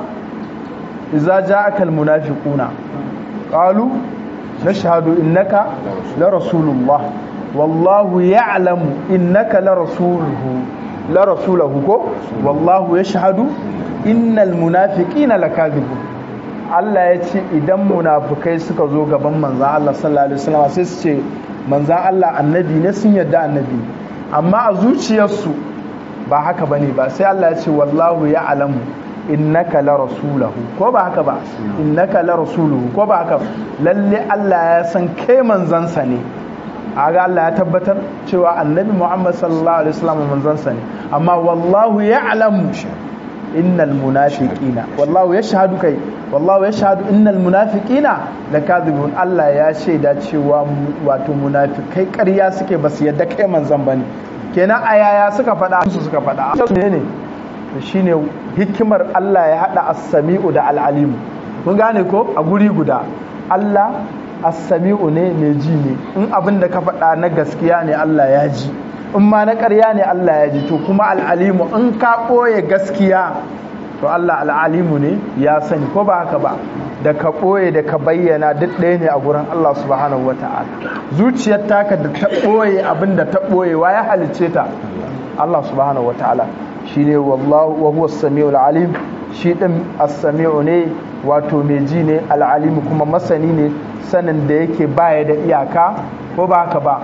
iza ja'aka almunafiquna qalu nashhadu innaka la rasulullah wallahu ya'lamu innaka la rasuluhu la rasulahu ko wallahu yashhadu innal munafiqina lakadibun Allah ya ce idan munafukai suka zo gaban manzan Allah sallallahu alaihi wasallam sai su ce manzan Allah annabi ne sun yadda annabi amma a zuciyarsu ba haka bane ba sai Allah ya ce wallahu ya'lamu innaka la rasulahu ko ba haka ba innaka la rasuluhu ko ba haka lalle Allah ya san kai manzansa ne aga Allah ya tabbatar cewa annabi Muhammad sallallahu alaihi wasallam manzansa ne amma wallahu ya'lamu innal munafiqina wallahu yashhadu kai wallahu yashhadu innal munafiqina lakadibun Allah ya shaida cewa wato munafikai ƙarya suke basu yadda kai manzan bane kenan ayaya suka faɗa su suka faɗa ne ne shine hikimar Allah ya hada as-sami'u da al-alim kun gane ko a guri guda Allah as-sami'u ne mai ji ne in abin da ka faɗa na gaskiya ne Allah ya ji in ma na ƙarya ne Allah ya ji to kuma al-alimu in ka ɓoye gaskiya to Allah al-alimu ne ya sani ko ba haka ba da ka ɓoye da ka bayyana duk ɗaya ne a gurin Allah subhanahu wa ta'ala zuciyar taka da ta ɓoye abin da ta ɓoye wa ya halicce ta Allah subhanahu wa ta'ala shine wallahu wa huwa as-sami'ul alim shi din as-sami'u ne wato mai ji ne al-alim kuma masani ne sanin da yake baya da iyaka ko ba haka ba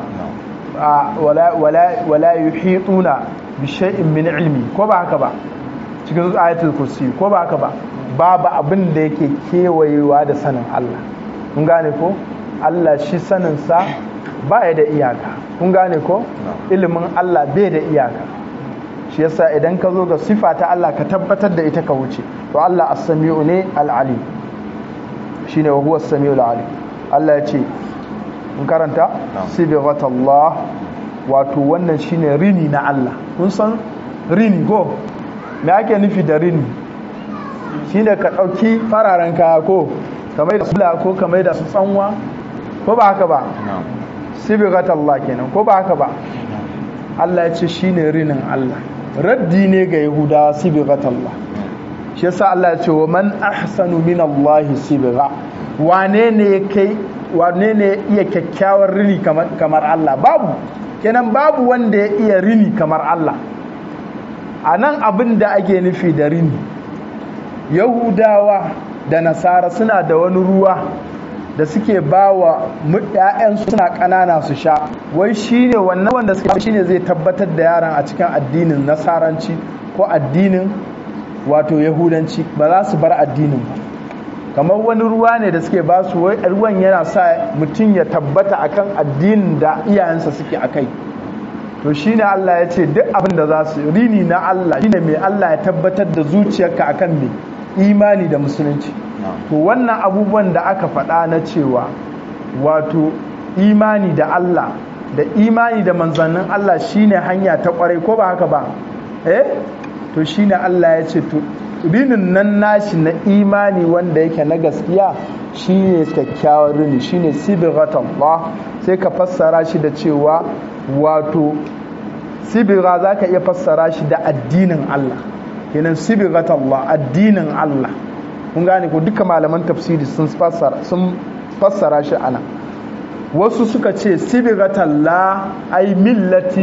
wala wala wala yuhituna bi shay'in min ilmi ko ba haka ba cikin ayatul kursi ko ba haka ba babu abin da yake kewayewa da sanin Allah kun gane ko Allah shi sanin sa baya da iyaka kun gane ko ilimin Allah bai da iyaka shi yasa idan ka zo ga sifa ta Allah ka tabbatar da ita ka wuce to Allah as-sami'u ne al-alim shine wa huwa as-sami'u al-alim Allah ya ce in karanta sibghatallah wato wannan shine rini na Allah kun san rini go me ake nufi da rini shine ka dauki fararen kaya ko kamar da sula ko kamar da su tsanwa ko ba haka ba sibghatallah kenan ko ba haka ba Allah ya ce shine rinin Allah raddi ne ga yahudawa sibghatallah shi yasa Allah ya ce wa man ahsanu min Allah sibgha wane ne kai wane ne iya kyakkyawar rini kamar kamar Allah babu kenan babu wanda ya iya rini kamar Allah a nan abin da ake nufi da rini yahudawa da nasara suna da wani ruwa da suke ba wa ‘ya'yan suna ƙanana su sha wai shi ne wannan wanda suke shi ne zai tabbatar da yaran a cikin addinin nasaranci ko addinin wato yahudanci ba za su bar addinin ba kamar wani ruwa ne da suke ba su wai ruwan yana sa mutum ya tabbata akan addinin da iyayensa suke a kai to shine Allah ya ce duk abin da za su rini na Allah shine mai Allah ya tabbatar da zuciyarka akan mai imani da musulunci to wannan abubuwan da aka faɗa na cewa wato imani da Allah da imani da manzannin Allah shine hanya ta kwarai ko ba haka ba eh to shine Allah ya ce to rinin nan nashi na imani wanda yake na gaskiya shine kyakkyawar rini shine sibghatullah sai ka fassara shi da cewa wato sibira za ka iya fassara shi da addinin Allah kenan sibghatullah addinin Allah kun gane ko duka malaman tafsiri sun fassara sun fassara shi ana wasu suka ce sibghatullah ai millati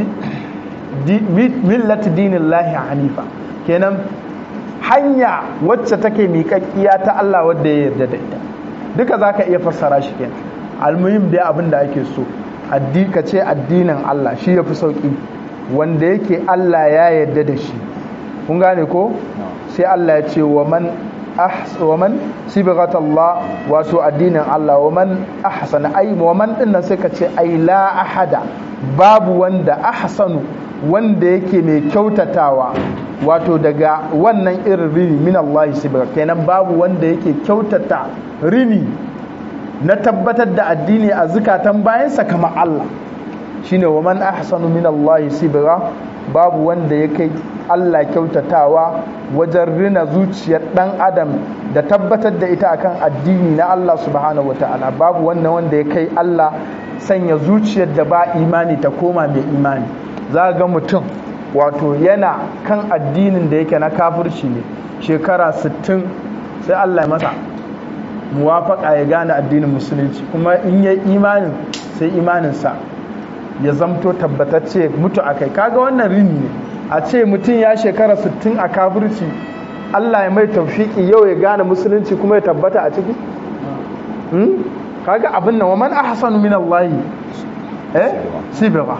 millati dinillahi hanifa kenan hanya wacce take miƙaƙƙiya ta Allah wadda ya yarda da ita duka za ka iya fassara shi kenan almuhim dai abin da ake so ka ce addinin Allah shi ya fi sauƙi wanda yake Allah ya yarda da shi kun gane ko sai Allah ya ce wa man wa man sibghat Allah wato addinin Allah wa man ahsana ai wa man din sai ka ce ai la ahada babu wanda ahsanu wanda yake mai kyautatawa wato daga wannan irin rini min Allah sibghat kenan babu wanda yake kyautata rini na tabbatar da addini a zukatan bayansa kamar Allah shine wa man ahsanu min Allah sibra babu wanda ya kai Allah kyautatawa wajen rina zuciyar dan adam da tabbatar da ita akan addini na Allah subhanahu wataala babu wannan wanda ya kai Allah sanya zuciyar da ba imani ta koma mai imani za ga mutum wato yana kan addinin da yake na kafirci ne shekara 60 sai Allah ya masa muwafaka ya gane addinin musulunci kuma in yi imanin sai imaninsa ya zamto tabbatacce mutu a kai kaga wannan rini ne a ce mutum ya shekara 60 a kafirci Allah ya mai taufiki yau ya gane musulunci kuma ya tabbata a ciki kaga abin nan wa man ahsanu min Allah eh sibira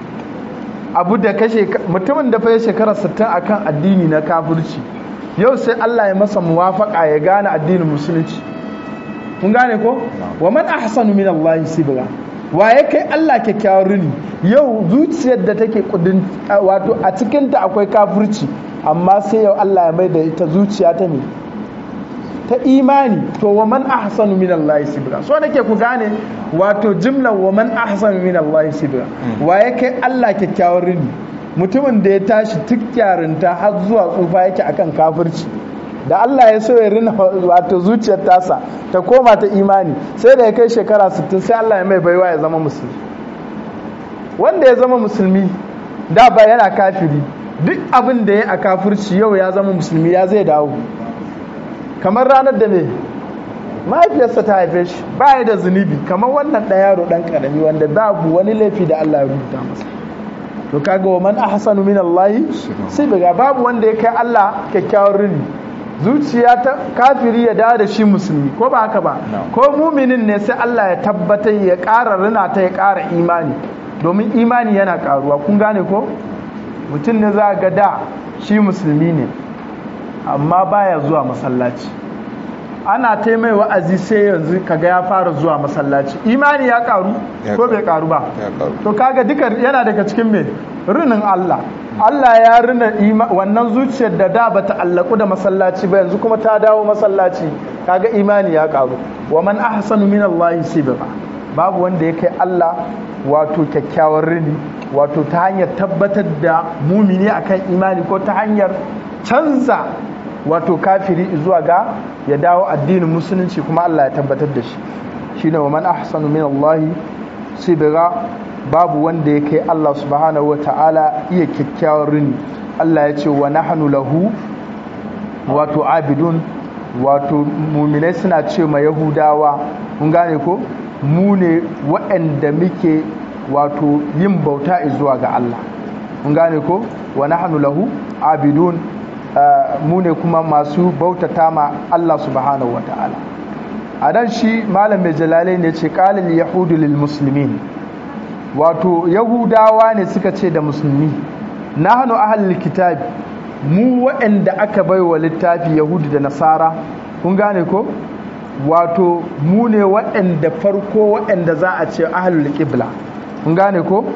abu da kashe mutumin da fa ya shekara 60 akan addini na kafirci yau sai Allah ya masa muwafaka ya gane addinin musulunci kun gane ko wa man ahsanu min Allah sibra wa ya kai Allah kyakkyawar rini yau zuciyar da take kudin wato a cikin ta akwai kafirci amma sai yau Allah ya mai da ita zuciya ta ne ta imani to wa man ahsanu min Allah sibra so nake ku gane wato jimlar wa man ahsanu min Allah sibra wa ya kai Allah kyakkyawar rini mutumin da ya tashi tuk yarinta har zuwa tsufa yake akan kafirci da Allah ya so ya rina wato zuciyar tasa ta koma ta imani sai da ya kai shekara 60 sai Allah ya mai baiwa ya zama musulmi wanda ya zama musulmi da ba yana kafiri duk abin da ya a kafirci yau ya zama musulmi ya zai dawo kamar ranar da me mahaifiyarsa ta haife shi ba da zunubi kamar wannan ɗan yaro ɗan ƙarami wanda babu wani laifi da Allah ya rubuta masa to kaga wa man ahsanu min Allah sai daga babu wanda ya kai Allah kyakkyawar rini zuciya ta kafiri ya dawo da shi musulmi ko ba haka ba ko muminin ne sai Allah ya tabbatar ya ƙara rina ta ya ƙara imani domin imani yana ƙaruwa kun gane ko mutum ne za ga da shi musulmi ne amma baya zuwa masallaci ana ta mai wa'azi sai yanzu kaga ya fara zuwa masallaci imani ya karu ko bai karu ba to kaga duka yana daga cikin me rinin Allah Allah ya rina wannan zuciyar da da bata allaku da masallaci ba yanzu kuma ta dawo masallaci kaga imani ya karu wa man ahsanu min Allah sibra babu wanda ya kai Allah wato kyakkyawar rini wato ta hanyar tabbatar da mumini akan imani ko ta hanyar canza wato kafiri zuwa ga ya dawo addinin musulunci kuma Allah ya tabbatar da shi shine wa man ahsanu min Allah sibira babu wanda ya kai Allah subhanahu wa ta'ala iya kyakkyawar rini Allah ya ce wa nahnu lahu wato abidun wato muminai suna ce ma yahudawa kun gane ko mu ne waɗanda muke wato yin bauta zuwa ga Allah kun gane ko wa nahnu lahu abidun mu ne kuma masu bautata ma Allah subhanahu wa ta'ala a dan shi malam mai jalalai ne ce kalil yahudu lil muslimin wato yahudawa ne suka ce da musulmi nahnu ahlul kitab mu waɗanda aka bai wa littafi yahudu da nasara kun gane ko wato mu ne waɗanda farko waɗanda za a ce ahlul qibla kun gane ko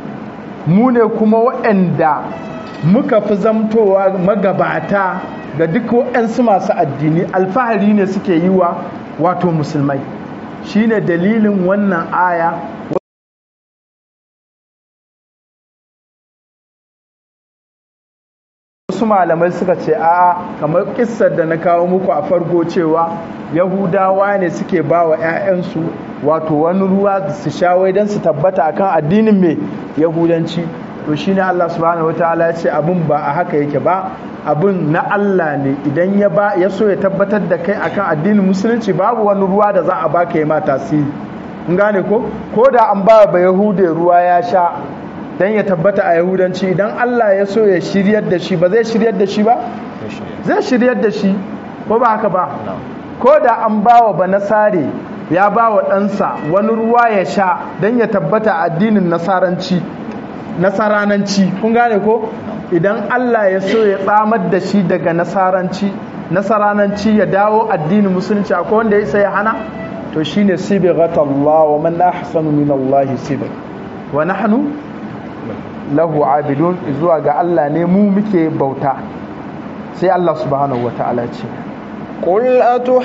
mu ne kuma waɗanda muka fi zamtowa magabata ga duk waɗansu masu addini alfahari ne suke yi wa wato musulmai shine dalilin wannan aya wasu malamai suka ce a kamar kissar da na kawo muku a farko cewa yahudawa ne suke ba wa 'ya'yansu wato wani ruwa su shawai don su tabbata akan addinin mai yahudanci to shine Allah subhanahu wataala ya ce abin ba a haka yake ba abin na Allah ne idan ya ba ya so ya tabbatar da kai akan addinin musulunci babu wani ruwa da za a baka ya ma tasiri in gane ko ko da an ba ba yahude ruwa ya sha dan ya tabbata a yahudanci idan Allah ya so ya shiryar da shi ba zai shiryar da shi ba zai shiryar da shi ko ba haka ba ko da an ba wa ba nasare ya ba wa ɗansa wani ruwa ya sha dan ya tabbata addinin nasaranci nasarananci kun gane ko idan Allah ya so ya tsamar da shi daga nasaranci nasarananci ya dawo addinin musulunci akwai wanda ya isa ya hana to shine sibghat Allah wa man ahsanu min Allah sibg wa nahnu lahu abidun zuwa ga Allah ne mu muke bauta sai Allah subhanahu wataala ce قل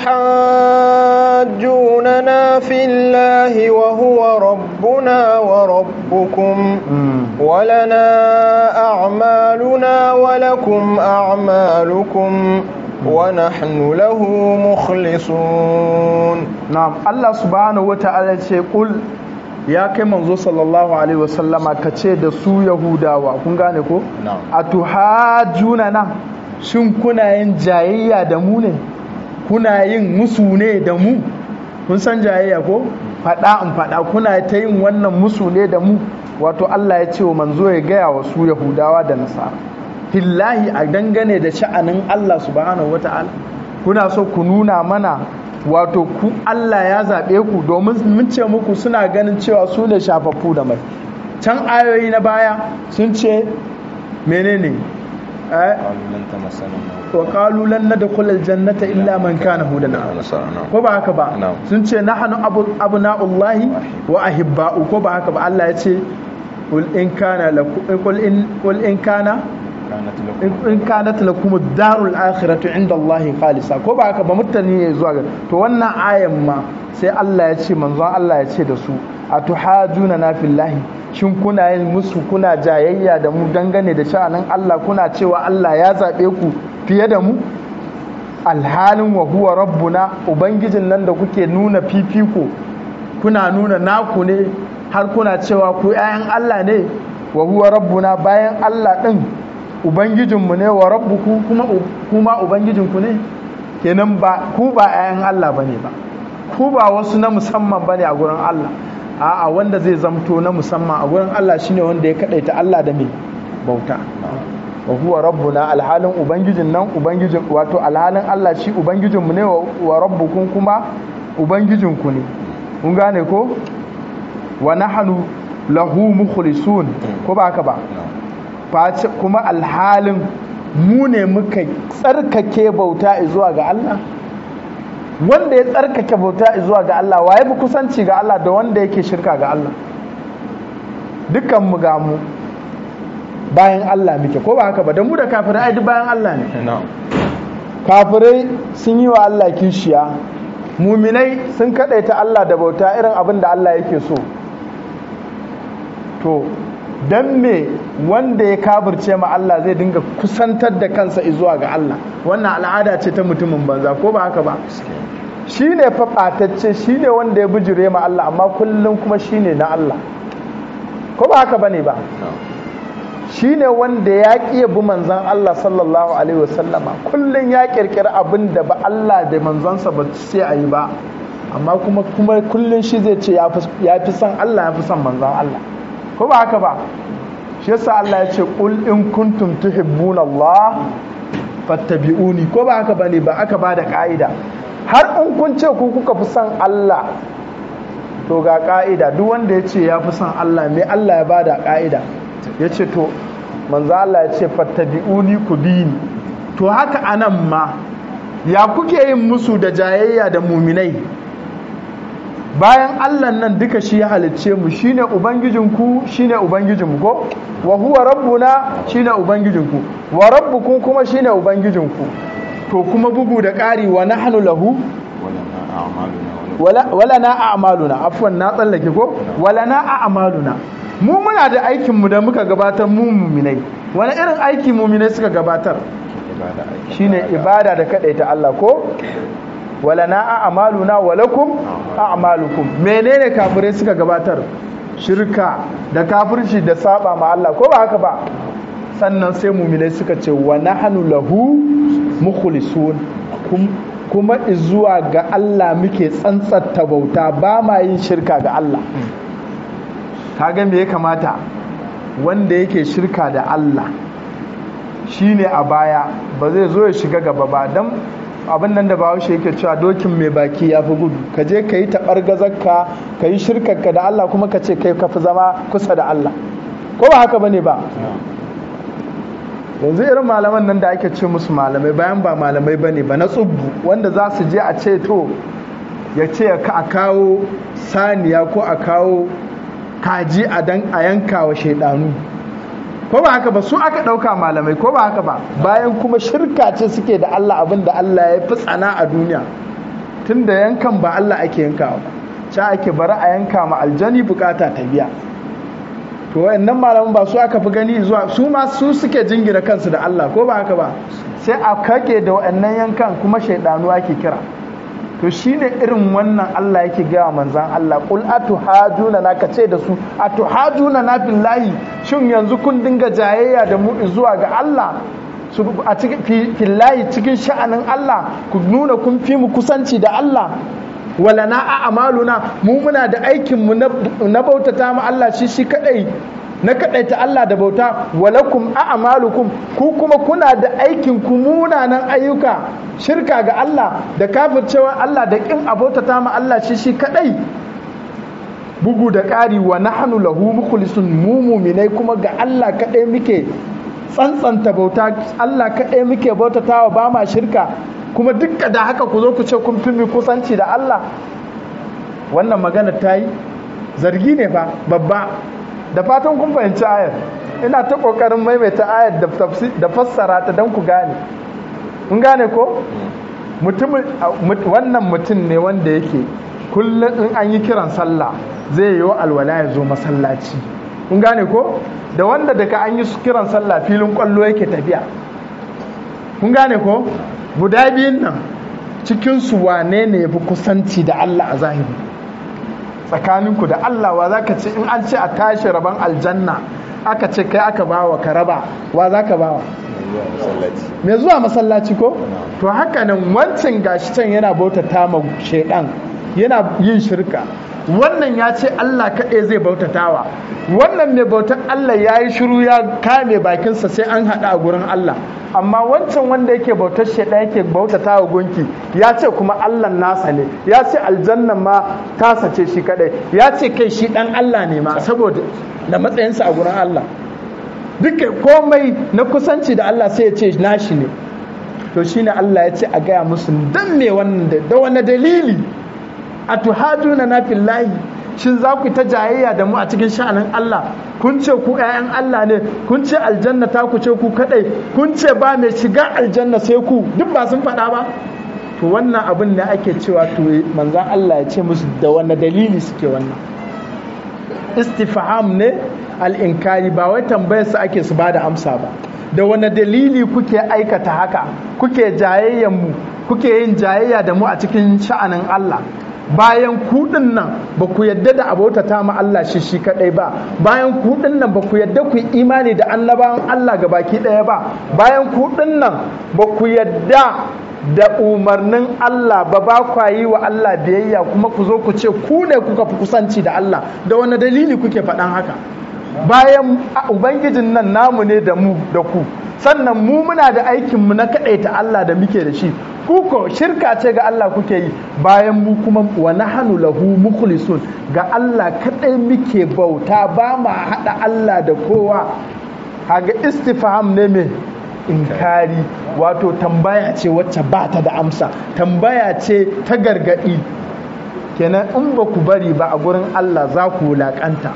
أتحاجوننا في الله وهو ربنا وربكم ولنا أعمالنا ولكم أعمالكم ونحن له مخلصون نعم الله سبحانه وتعالى يقول ya kai manzo sallallahu alaihi wasallama ka ce da su yahudawa kun gane ko a tuhajuna na shin kuna yin jayayya da mu ne kuna yin musu ne da mu kun san jayayya ko fada in fada kuna ta yin wannan musu ne da mu wato Allah ya ce wa manzo ya gaya wa su yahudawa da nasara fillahi a dangane da sha'anin Allah subhanahu wata'ala kuna so ku nuna mana wato ku Allah ya zaɓe ku domin mun ce muku suna ganin cewa su ne shafaffu da mai can ayoyi na baya sun ce menene wa qalu lan nadkhul aljannata illa man kana hudan ko ba haka ba sun ce nahnu abna'ullahi wa ahibba'u ko ba haka ba Allah ya ce qul in kana qul in qul in kana in kanat lakum ad-darul akhiratu inda Allah khalisa ko ba haka ba mutane ne zuwa ga to wannan ayan ma sai Allah ya ce manzon Allah ya ce da su atuhajuna na fillahi shin kuna yin musu kuna jayayya da mu dangane da sha'anin Allah kuna cewa Allah ya zabe ku fiye da mu alhalin wa huwa rabbuna ubangijin nan da kuke nuna fifiko kuna nuna naku ne har kuna cewa ku 'ya'yan Allah ne wa huwa rabbuna bayan Allah din ubangijinmu ne wa rabbuku kuma kuma ubangijinku ne kenan ba ku ba 'ya'yan Allah bane ba ku ba wasu na musamman bane a gurin Allah a'a wanda zai zamto na musamman a gurin Allah shine wanda ya kadaita Allah da me bauta wa huwa rabbuna alhalin ubangijin nan ubangijin wato alhalin Allah shi ubangijinmu ne wa rabbukum kuma ubangijinku ne kun gane ko wa nahnu lahu mukhlisun ko ba haka ba face kuma alhalin mu ne muka tsarkake bauta zuwa ga Allah wanda ya tsarkake bauta zuwa ga Allah waye fi kusanci ga Allah da wanda yake shirka ga Allah dukkan mu ga mu bayan Allah muke ko ba haka ba da mu da kafirai ai duk bayan Allah ne kafirai sun yi wa Allah kishiya muminai sun kadaita Allah da bauta irin abin da Allah yake so to don me wanda ya kabirce ma Allah zai dinga kusantar da kansa zuwa ga Allah wannan al'ada ce ta mutumin banza ko ba haka ba shi ne faɓatacce shi ne wanda ya bijire ma Allah amma kullum kuma shi ne na Allah ko ba haka ba ne ba shi ne wanda ya ƙi bi manzan Allah sallallahu alaihi wasallama kullum ya ƙirƙiri abin da ba Allah da manzansa ba sai a yi ba amma kuma kuma kullum shi zai ce ya fi son Allah ya fi son manzan Allah ko ba haka ba shi yasa Allah ya ce qul in kuntum tuhibbuna Allah fattabi'uni ko ba haka bane ba aka bada ka'ida har in kun ce ku kuka fi son Allah to ga ka'ida duk wanda ya ce ya fi son Allah me Allah ya bada ka'ida ya ce to manzo Allah ya ce fattabi'uni ku bi ni to haka anan ma ya kuke yin musu da jayayya da muminai bayan Allah nan duka shi ya halicce mu shine ubangijinku shine ubangijinmu ko wa huwa rabbuna shine ubangijinku wa rabbukum kuma shine ubangijinku to kuma bugu da ƙari wa nahnu lahu wala na a'maluna afwan na tsallake ko wala na a'maluna mu muna da aikin mu da muka gabatar mu muminai wani irin aiki muminai suka gabatar shine ibada da kadaita Allah ko wala na a'maluna walakum a'malukum menene kafirai suka gabatar shirka da kafirci da saba ma Allah ko ba haka ba sannan sai mu'minai suka ce wa nahnu lahu mukhlisun kuma zuwa ga Allah muke tsantsanta bauta ba ma yin shirka ga Allah kaga me ya kamata wanda yake shirka da Allah shine a baya ba zai zo ya shiga gaba ba dan abin nan da bahaushe yake cewa dokin mai baki ya fi gudu ka je ka yi taɓar gazarka ka yi shirkarka da Allah kuma ka ce kai ka fi zama kusa da Allah ko ba haka bane ba yanzu irin malaman nan da ake ce musu malamai bayan ba malamai bane ba na tsubbu wanda za su je a ce to ya ce a kawo saniya ko a kawo kaji a dan a yanka wa shaidanu ko ba haka ba su aka ɗauka malamai ko ba haka ba bayan kuma shirka ce suke da Allah abin da Allah ya fi tsana a duniya tun da yankan ba Allah ake yankawa ba ca ake bari a yanka ma aljani bukata ta biya to wayannan malaman ba su aka fi gani zuwa su ma su suke jingina kansu da Allah ko ba haka ba sai a kake da wayannan yankan kuma shaidanu ake kira to shine irin wannan Allah yake gaya manzan Allah qul atuhajuna na kace da su atuhajuna na billahi shin yanzu kun dinga jayayya da mu zuwa ga Allah su a cikin fillahi cikin sha'anin Allah ku nuna kun fi mu kusanci da Allah wala na a amaluna mu muna da aikin mu na bautata mu Allah shi shi kadai na kadaita Allah da bauta walakum a amalukum ku kuma kuna da aikin ku munanan ayyuka shirka ga Allah da kafircewa Allah da kin abota ma Allah shi shi kadai bugu da ƙari wa nahnu lahu mukhlisun mu mu'minai kuma ga Allah kadai muke tsantsanta bauta Allah kadai muke bautatawa ba ma shirka kuma dukka da haka ku zo ku ce kun fi kusanci da Allah wannan magana ta yi zargi ne fa babba da fatan kun fahimci ayar ina ta kokarin maimaita ayar da fassara ta don ku gane kun gane ko wannan mutum ne wanda yake kullum in an yi kiran sallah zai yi wa alwala ya zo masallaci kun gane ko da wanda daga an yi kiran sallah filin kwallo yake tafiya kun gane ko guda biyun nan cikinsu wane ne ya fi kusanci da Allah a zahiri tsakaninku da Allah wa za ka ce in an ce a tashi rabon aljanna aka ce kai aka bawa ka raba wa za ka bawa mai zuwa masallaci ko to haka nan wancan gashi can yana bautata ma shaidan yana yin shirka wannan ya ce Allah kaɗai zai bautatawa wannan mai bautar Allah ya yi shiru ya kame bakinsa sai an haɗa a gurin Allah amma wancan wanda yake bautar shaidan yake bautatawa gunki ya ce kuma Allah nasa ne ya ce aljannan ma tasa ce shi kaɗai ya ce kai shi ɗan Allah ne ma saboda da matsayinsa a gurin Allah duka komai na kusanci da Allah sai ya ce nashi ne to shine Allah ya ce a gaya musu dan me wannan da wani dalili a tuhaduna na fillahi shin za ku ta jayayya da mu a cikin sha'anin Allah kun ce ku 'ya'yan Allah ne kun ce aljanna ta ku ce ku kadai kun ce ba mai shiga aljanna sai ku duk ba sun faɗa ba to wannan abin ne ake cewa to manzan Allah ya ce musu da wani dalili suke wannan istifham ne al'inkari ba wai tambayar su ake su ba da amsa ba da wani dalili kuke aikata haka kuke jayayyan mu kuke yin jayayya da mu a cikin sha'anin Allah bayan kuɗin nan ba ku yadda da abota ta ma Allah shi shi kadai ba bayan kuɗin nan ba ku yadda ku imani da annabawan Allah ga baki ɗaya ba bayan kuɗin nan ba ku yadda da umarnin Allah ba ba kwa yi wa Allah biyayya kuma ku zo ku ce ku ne kuka fi kusanci da Allah da wani dalili kuke faɗan haka bayan ubangijin nan namu ne da mu da ku sannan mu muna da aikinmu na kaɗaita Allah da muke da shi kuko shirka ce ga Allah kuke yi bayan mu kuma wa nahanu lahu mukhlisun ga Allah kaɗai muke bauta ba ma haɗa Allah da kowa kaga istifham ne mai inkari wato tambaya ce wacce ba ta da amsa tambaya ce ta gargaɗi kenan in ba ku bari ba a gurin Allah za ku wulaƙanta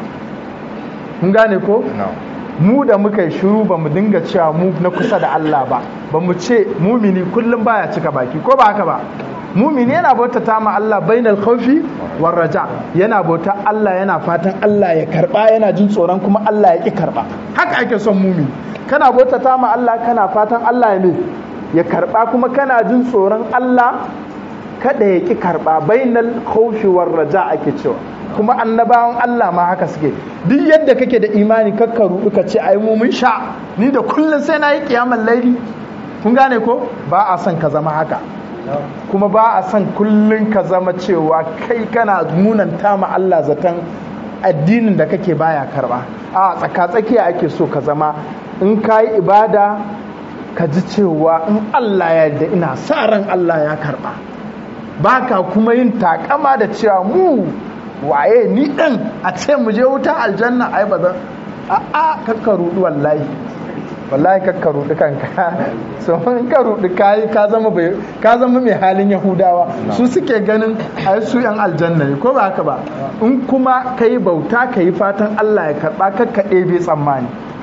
kun gane ko? mu da muka yi shiru ba mu dinga cewa mu na kusa da Allah ba ba mu ce mumini kullum baya cika baki ko ba haka ba mumini yana bauta ta ma Allah bainal khawfi war raja yana bauta Allah yana fatan Allah ya karba yana jin tsoron kuma Allah ya ki karba haka ake son mumini kana bauta ta ma Allah kana fatan Allah ya ne ya karba kuma kana jin tsoron Allah kada ya ki karba bainal khawfi war raja ake cewa kuma annabawan Allah ma haka suke duk yadda kake da imani kakkaru ka ce ai mu mun sha ni da kullun sai na yi kiyamar laili kun gane ko ba a son ka zama haka kuma ba a son kullun ka zama cewa kai kana munanta ma Allah zaton addinin da kake baya karba a tsaka-tsakiya ake so ka zama in ka yi ibada ka ji cewa in Allah ya yarda ina sa ran Allah ya karba baka kuma yin takama da cewa mu waye ni ɗin a ce mu je wuta aljanna ai ba zan a a kakka rudu wallahi wallahi kakka rudu kanka so in ka rudu kai ka zama bai ka zama mai halin yahudawa su suke ganin ai su yan aljanna ne ko ba haka ba in kuma kai bauta kai fatan Allah ya karba kakka ɗebe tsammani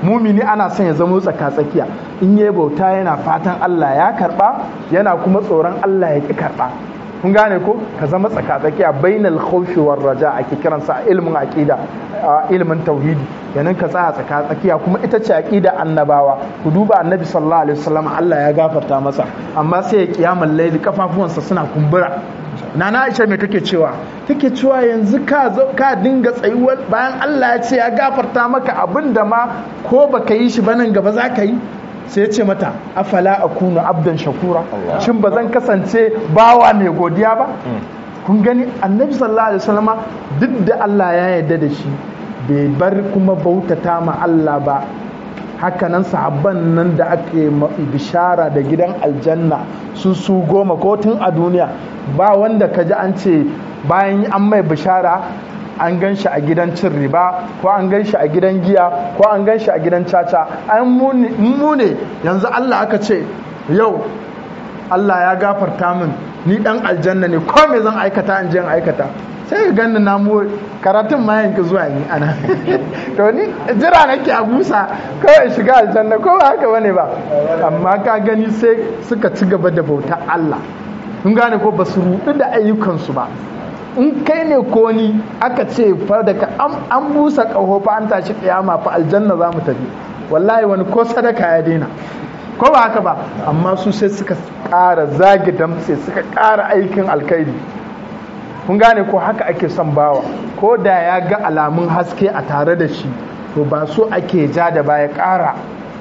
mumini ana son ya zama tsaka-tsakiya in yi bauta yana fatan Allah ya karba yana kuma tsoron Allah ya ki karba kun gane ko ka zama tsaka-tsakiya bainal khawfi war raja ake kiransa a ilmin aqida a ilmin tauhidi yanin ka tsaya tsaka-tsakiya kuma ita ce aqida annabawa ku duba annabi sallallahu alaihi wasallam Allah ya gafarta masa amma sai ya kiyamul layli kafafuwansa suna kumbura nana Aisha me take cewa take cewa yanzu ka ka dinga tsayuwar bayan Allah ya ce ya gafarta maka abinda ma ko baka yi shi ba nan gaba za ka yi sai ya ce mata afala akunu abdan shakura shin ba zan kasance bawa mai godiya ba kun gani annabi sallallahu alaihi wasallam duk da Allah ya yarda da shi bai bar kuma bautata ma Allah ba hakanan sahabban nan da ake bishara da gidan aljanna su su goma ko tun a duniya ba wanda ka ji an ce bayan an mai bishara an gan shi a gidan cin riba ko an gan shi a gidan giya ko an gan shi a gidan caca an mu ne yanzu Allah aka ce yau Allah ya gafarta min ni dan aljanna ne ko me zan aikata in je in aikata sai ka ganni na mu karatun ma yanki zuwa ni ana to ni jira nake a busa kawai shiga aljanna ko ba haka bane ba amma ka gani sai suka ci gaba da bauta Allah kun gane ko ba su rudu da ayyukansu ba in kai ne ko ni aka ce fa daga an busa ƙaho fa an tashi kiyama fa aljanna za mu tafi wallahi wani ko sadaka ya daina ko ba haka ba amma su sai suka ƙara zagi damtse suka ƙara aikin alkhairi kun gane ko haka ake son bawa ko da ya ga alamun haske a tare da shi to ba so ake ja da baya ƙara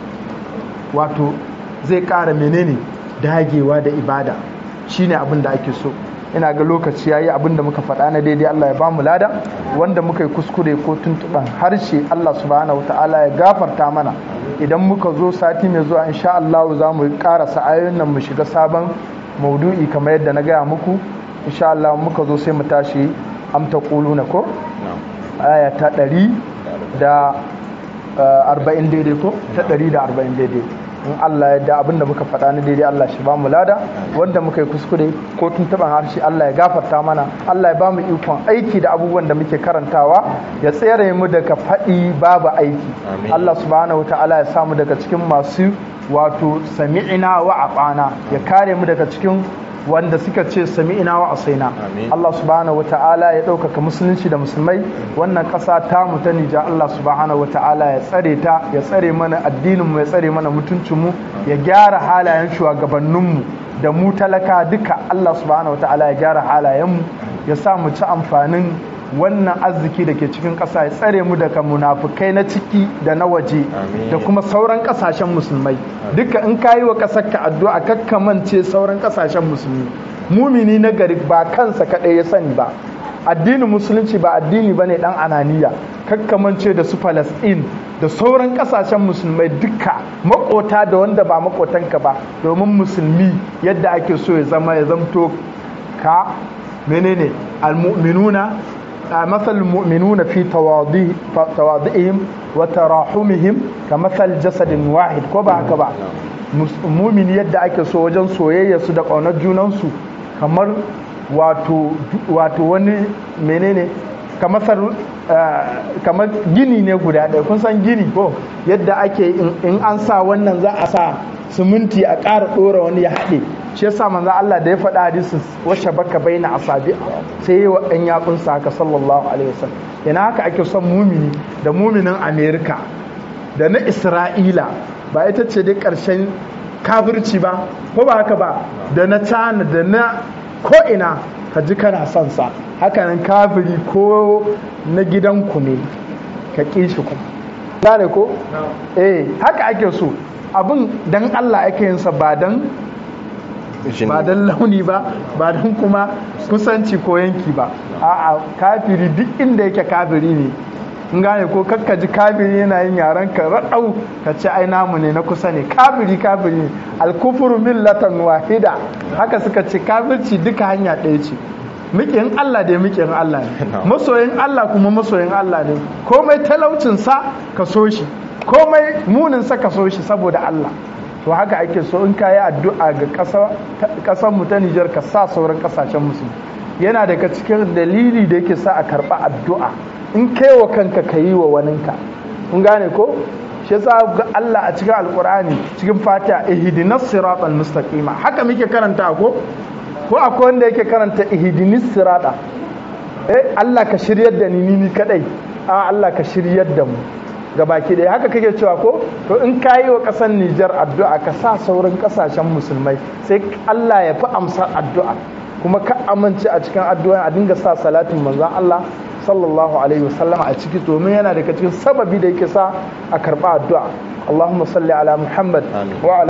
wato zai ƙara menene dagewa da ibada shine abin da ake so ina ga lokaci yayi abin da muka faɗa na daidai Allah ya ba mu lada wanda muka yi kuskure ko tuntuɓan harshe Allah subhanahu ta'ala ya gafarta mana idan muka zo sati mai zuwa insha Allah za mu ƙarasa ayoyin nan mu shiga sabon maudu'i kamar yadda na gaya muku insha Allah muka zo sai mu tashi amta na ko aya ta ɗari da arba'in daidai ko ta ɗari da arba'in daidai in Allah ya da abinda muka faɗa na daidai Allah shi ba mu lada wanda muka yi kuskure ko tuntuɓan harshe Allah ya gafarta mana Allah ya ba mu ikon aiki da abubuwan da muke karantawa ya tsere mu daga faɗi babu aiki Allah subhanahu ta'ala ya samu daga cikin masu wato sami'ina wa aqana ya kare mu daga cikin wanda suka ce sami'ina wa asaina Allah subhanahu ta'ala ya ɗaukaka musulunci da musulmai wannan ƙasa ta mu ta Nija Allah subhanahu ta'ala ya tsare ta ya tsare mana addinin mu ya tsare mana mutuncin mu ya gyara halayen shugabannin mu da mu talaka duka Allah subhanahu ta'ala ya gyara halayen mu ya sa mu ci amfanin wannan arziki da ke cikin ƙasa ya tsare mu daga munafukai na ciki da na waje da kuma sauran ƙasashen musulmai duka in ka yi wa ƙasar ka addu'a kakkamance sauran ƙasashen musulmi mumini na gari ba kansa kaɗai ya sani ba addinin musulunci ba addini ba ne ɗan ananiya kakkamance da su falasɗin da sauran ƙasashen musulmai duka makota da wanda ba makotanka ba domin musulmi yadda ake so ya zama ya zamto ka menene almu'minuna مثل المؤمنون في تواضعهم وتراحمهم كمثل جسد واحد كبا كبا مؤمن yadda ake so wajen soyayya su da ƙaunar junansu kamar wato wani menene kamar gini ne guda ɗaya kun san gini ko yadda ake in an sa wannan za a sa siminti a ƙara ɗora wani ya haɗe shi yasa manzo Allah da ya faɗa hadisin washe baka baina asabi sai yi wa ɗan yatsunsa haka sallallahu alaihi wasallam yana haka ake son mumini da muminin Amerika da na Isra'ila ba ita ce dai ƙarshen kafirci ba ko ba haka ba da na China da na ko'ina ka ji kana son sa hakanan kafiri ko na gidanku ne ka ƙi shi kuma gane ko eh haka ake so abin dan Allah ake yin sa ba dan ba dan launi ba ba dan kuma kusanci ko yanki ba a'a kafiri duk inda yake kafiri ne in gane ko kakka ji kafiri yana yin yaren ka raɗau ka ce ai namu ne na kusa ne kafiri kafiri ne alkufuru millatan wahida haka suka ce kafirci duka hanya ɗaya ce mikin Allah da mikin Allah ne masoyin Allah kuma masoyin Allah ne komai talaucin sa ka so shi komai munin sa ka so shi saboda Allah to haka ake so in kayi addu'a ga kasar mu ta Nijar ka sa sauran kasashen musulmi yana daga cikin dalili da yake sa a karba addu'a in kai wa kanka ka yi wa waninka kun gane ko shi yasa ga Allah a cikin alkur'ani cikin fatiha ihdinas siratal mustaqima haka muke karanta ko ko akwai wanda yake karanta ihdinis sirata eh Allah ka shiryar da ni ni kadai a Allah ka shiryar da mu gabaki ɗaya haka kake cewa ko to in ka yi wa ƙasar Nijar addu'a ka sa sauran ƙasashen musulmai sai Allah ya fi amsar addu'a kuma ka amince a cikin addu'a a dinga sa salatin manzon Allah sallallahu alaihi wasallam a ciki domin yana daga cikin sababi da yake sa a karɓa addu'a Allahumma salli ala Muhammad wa ala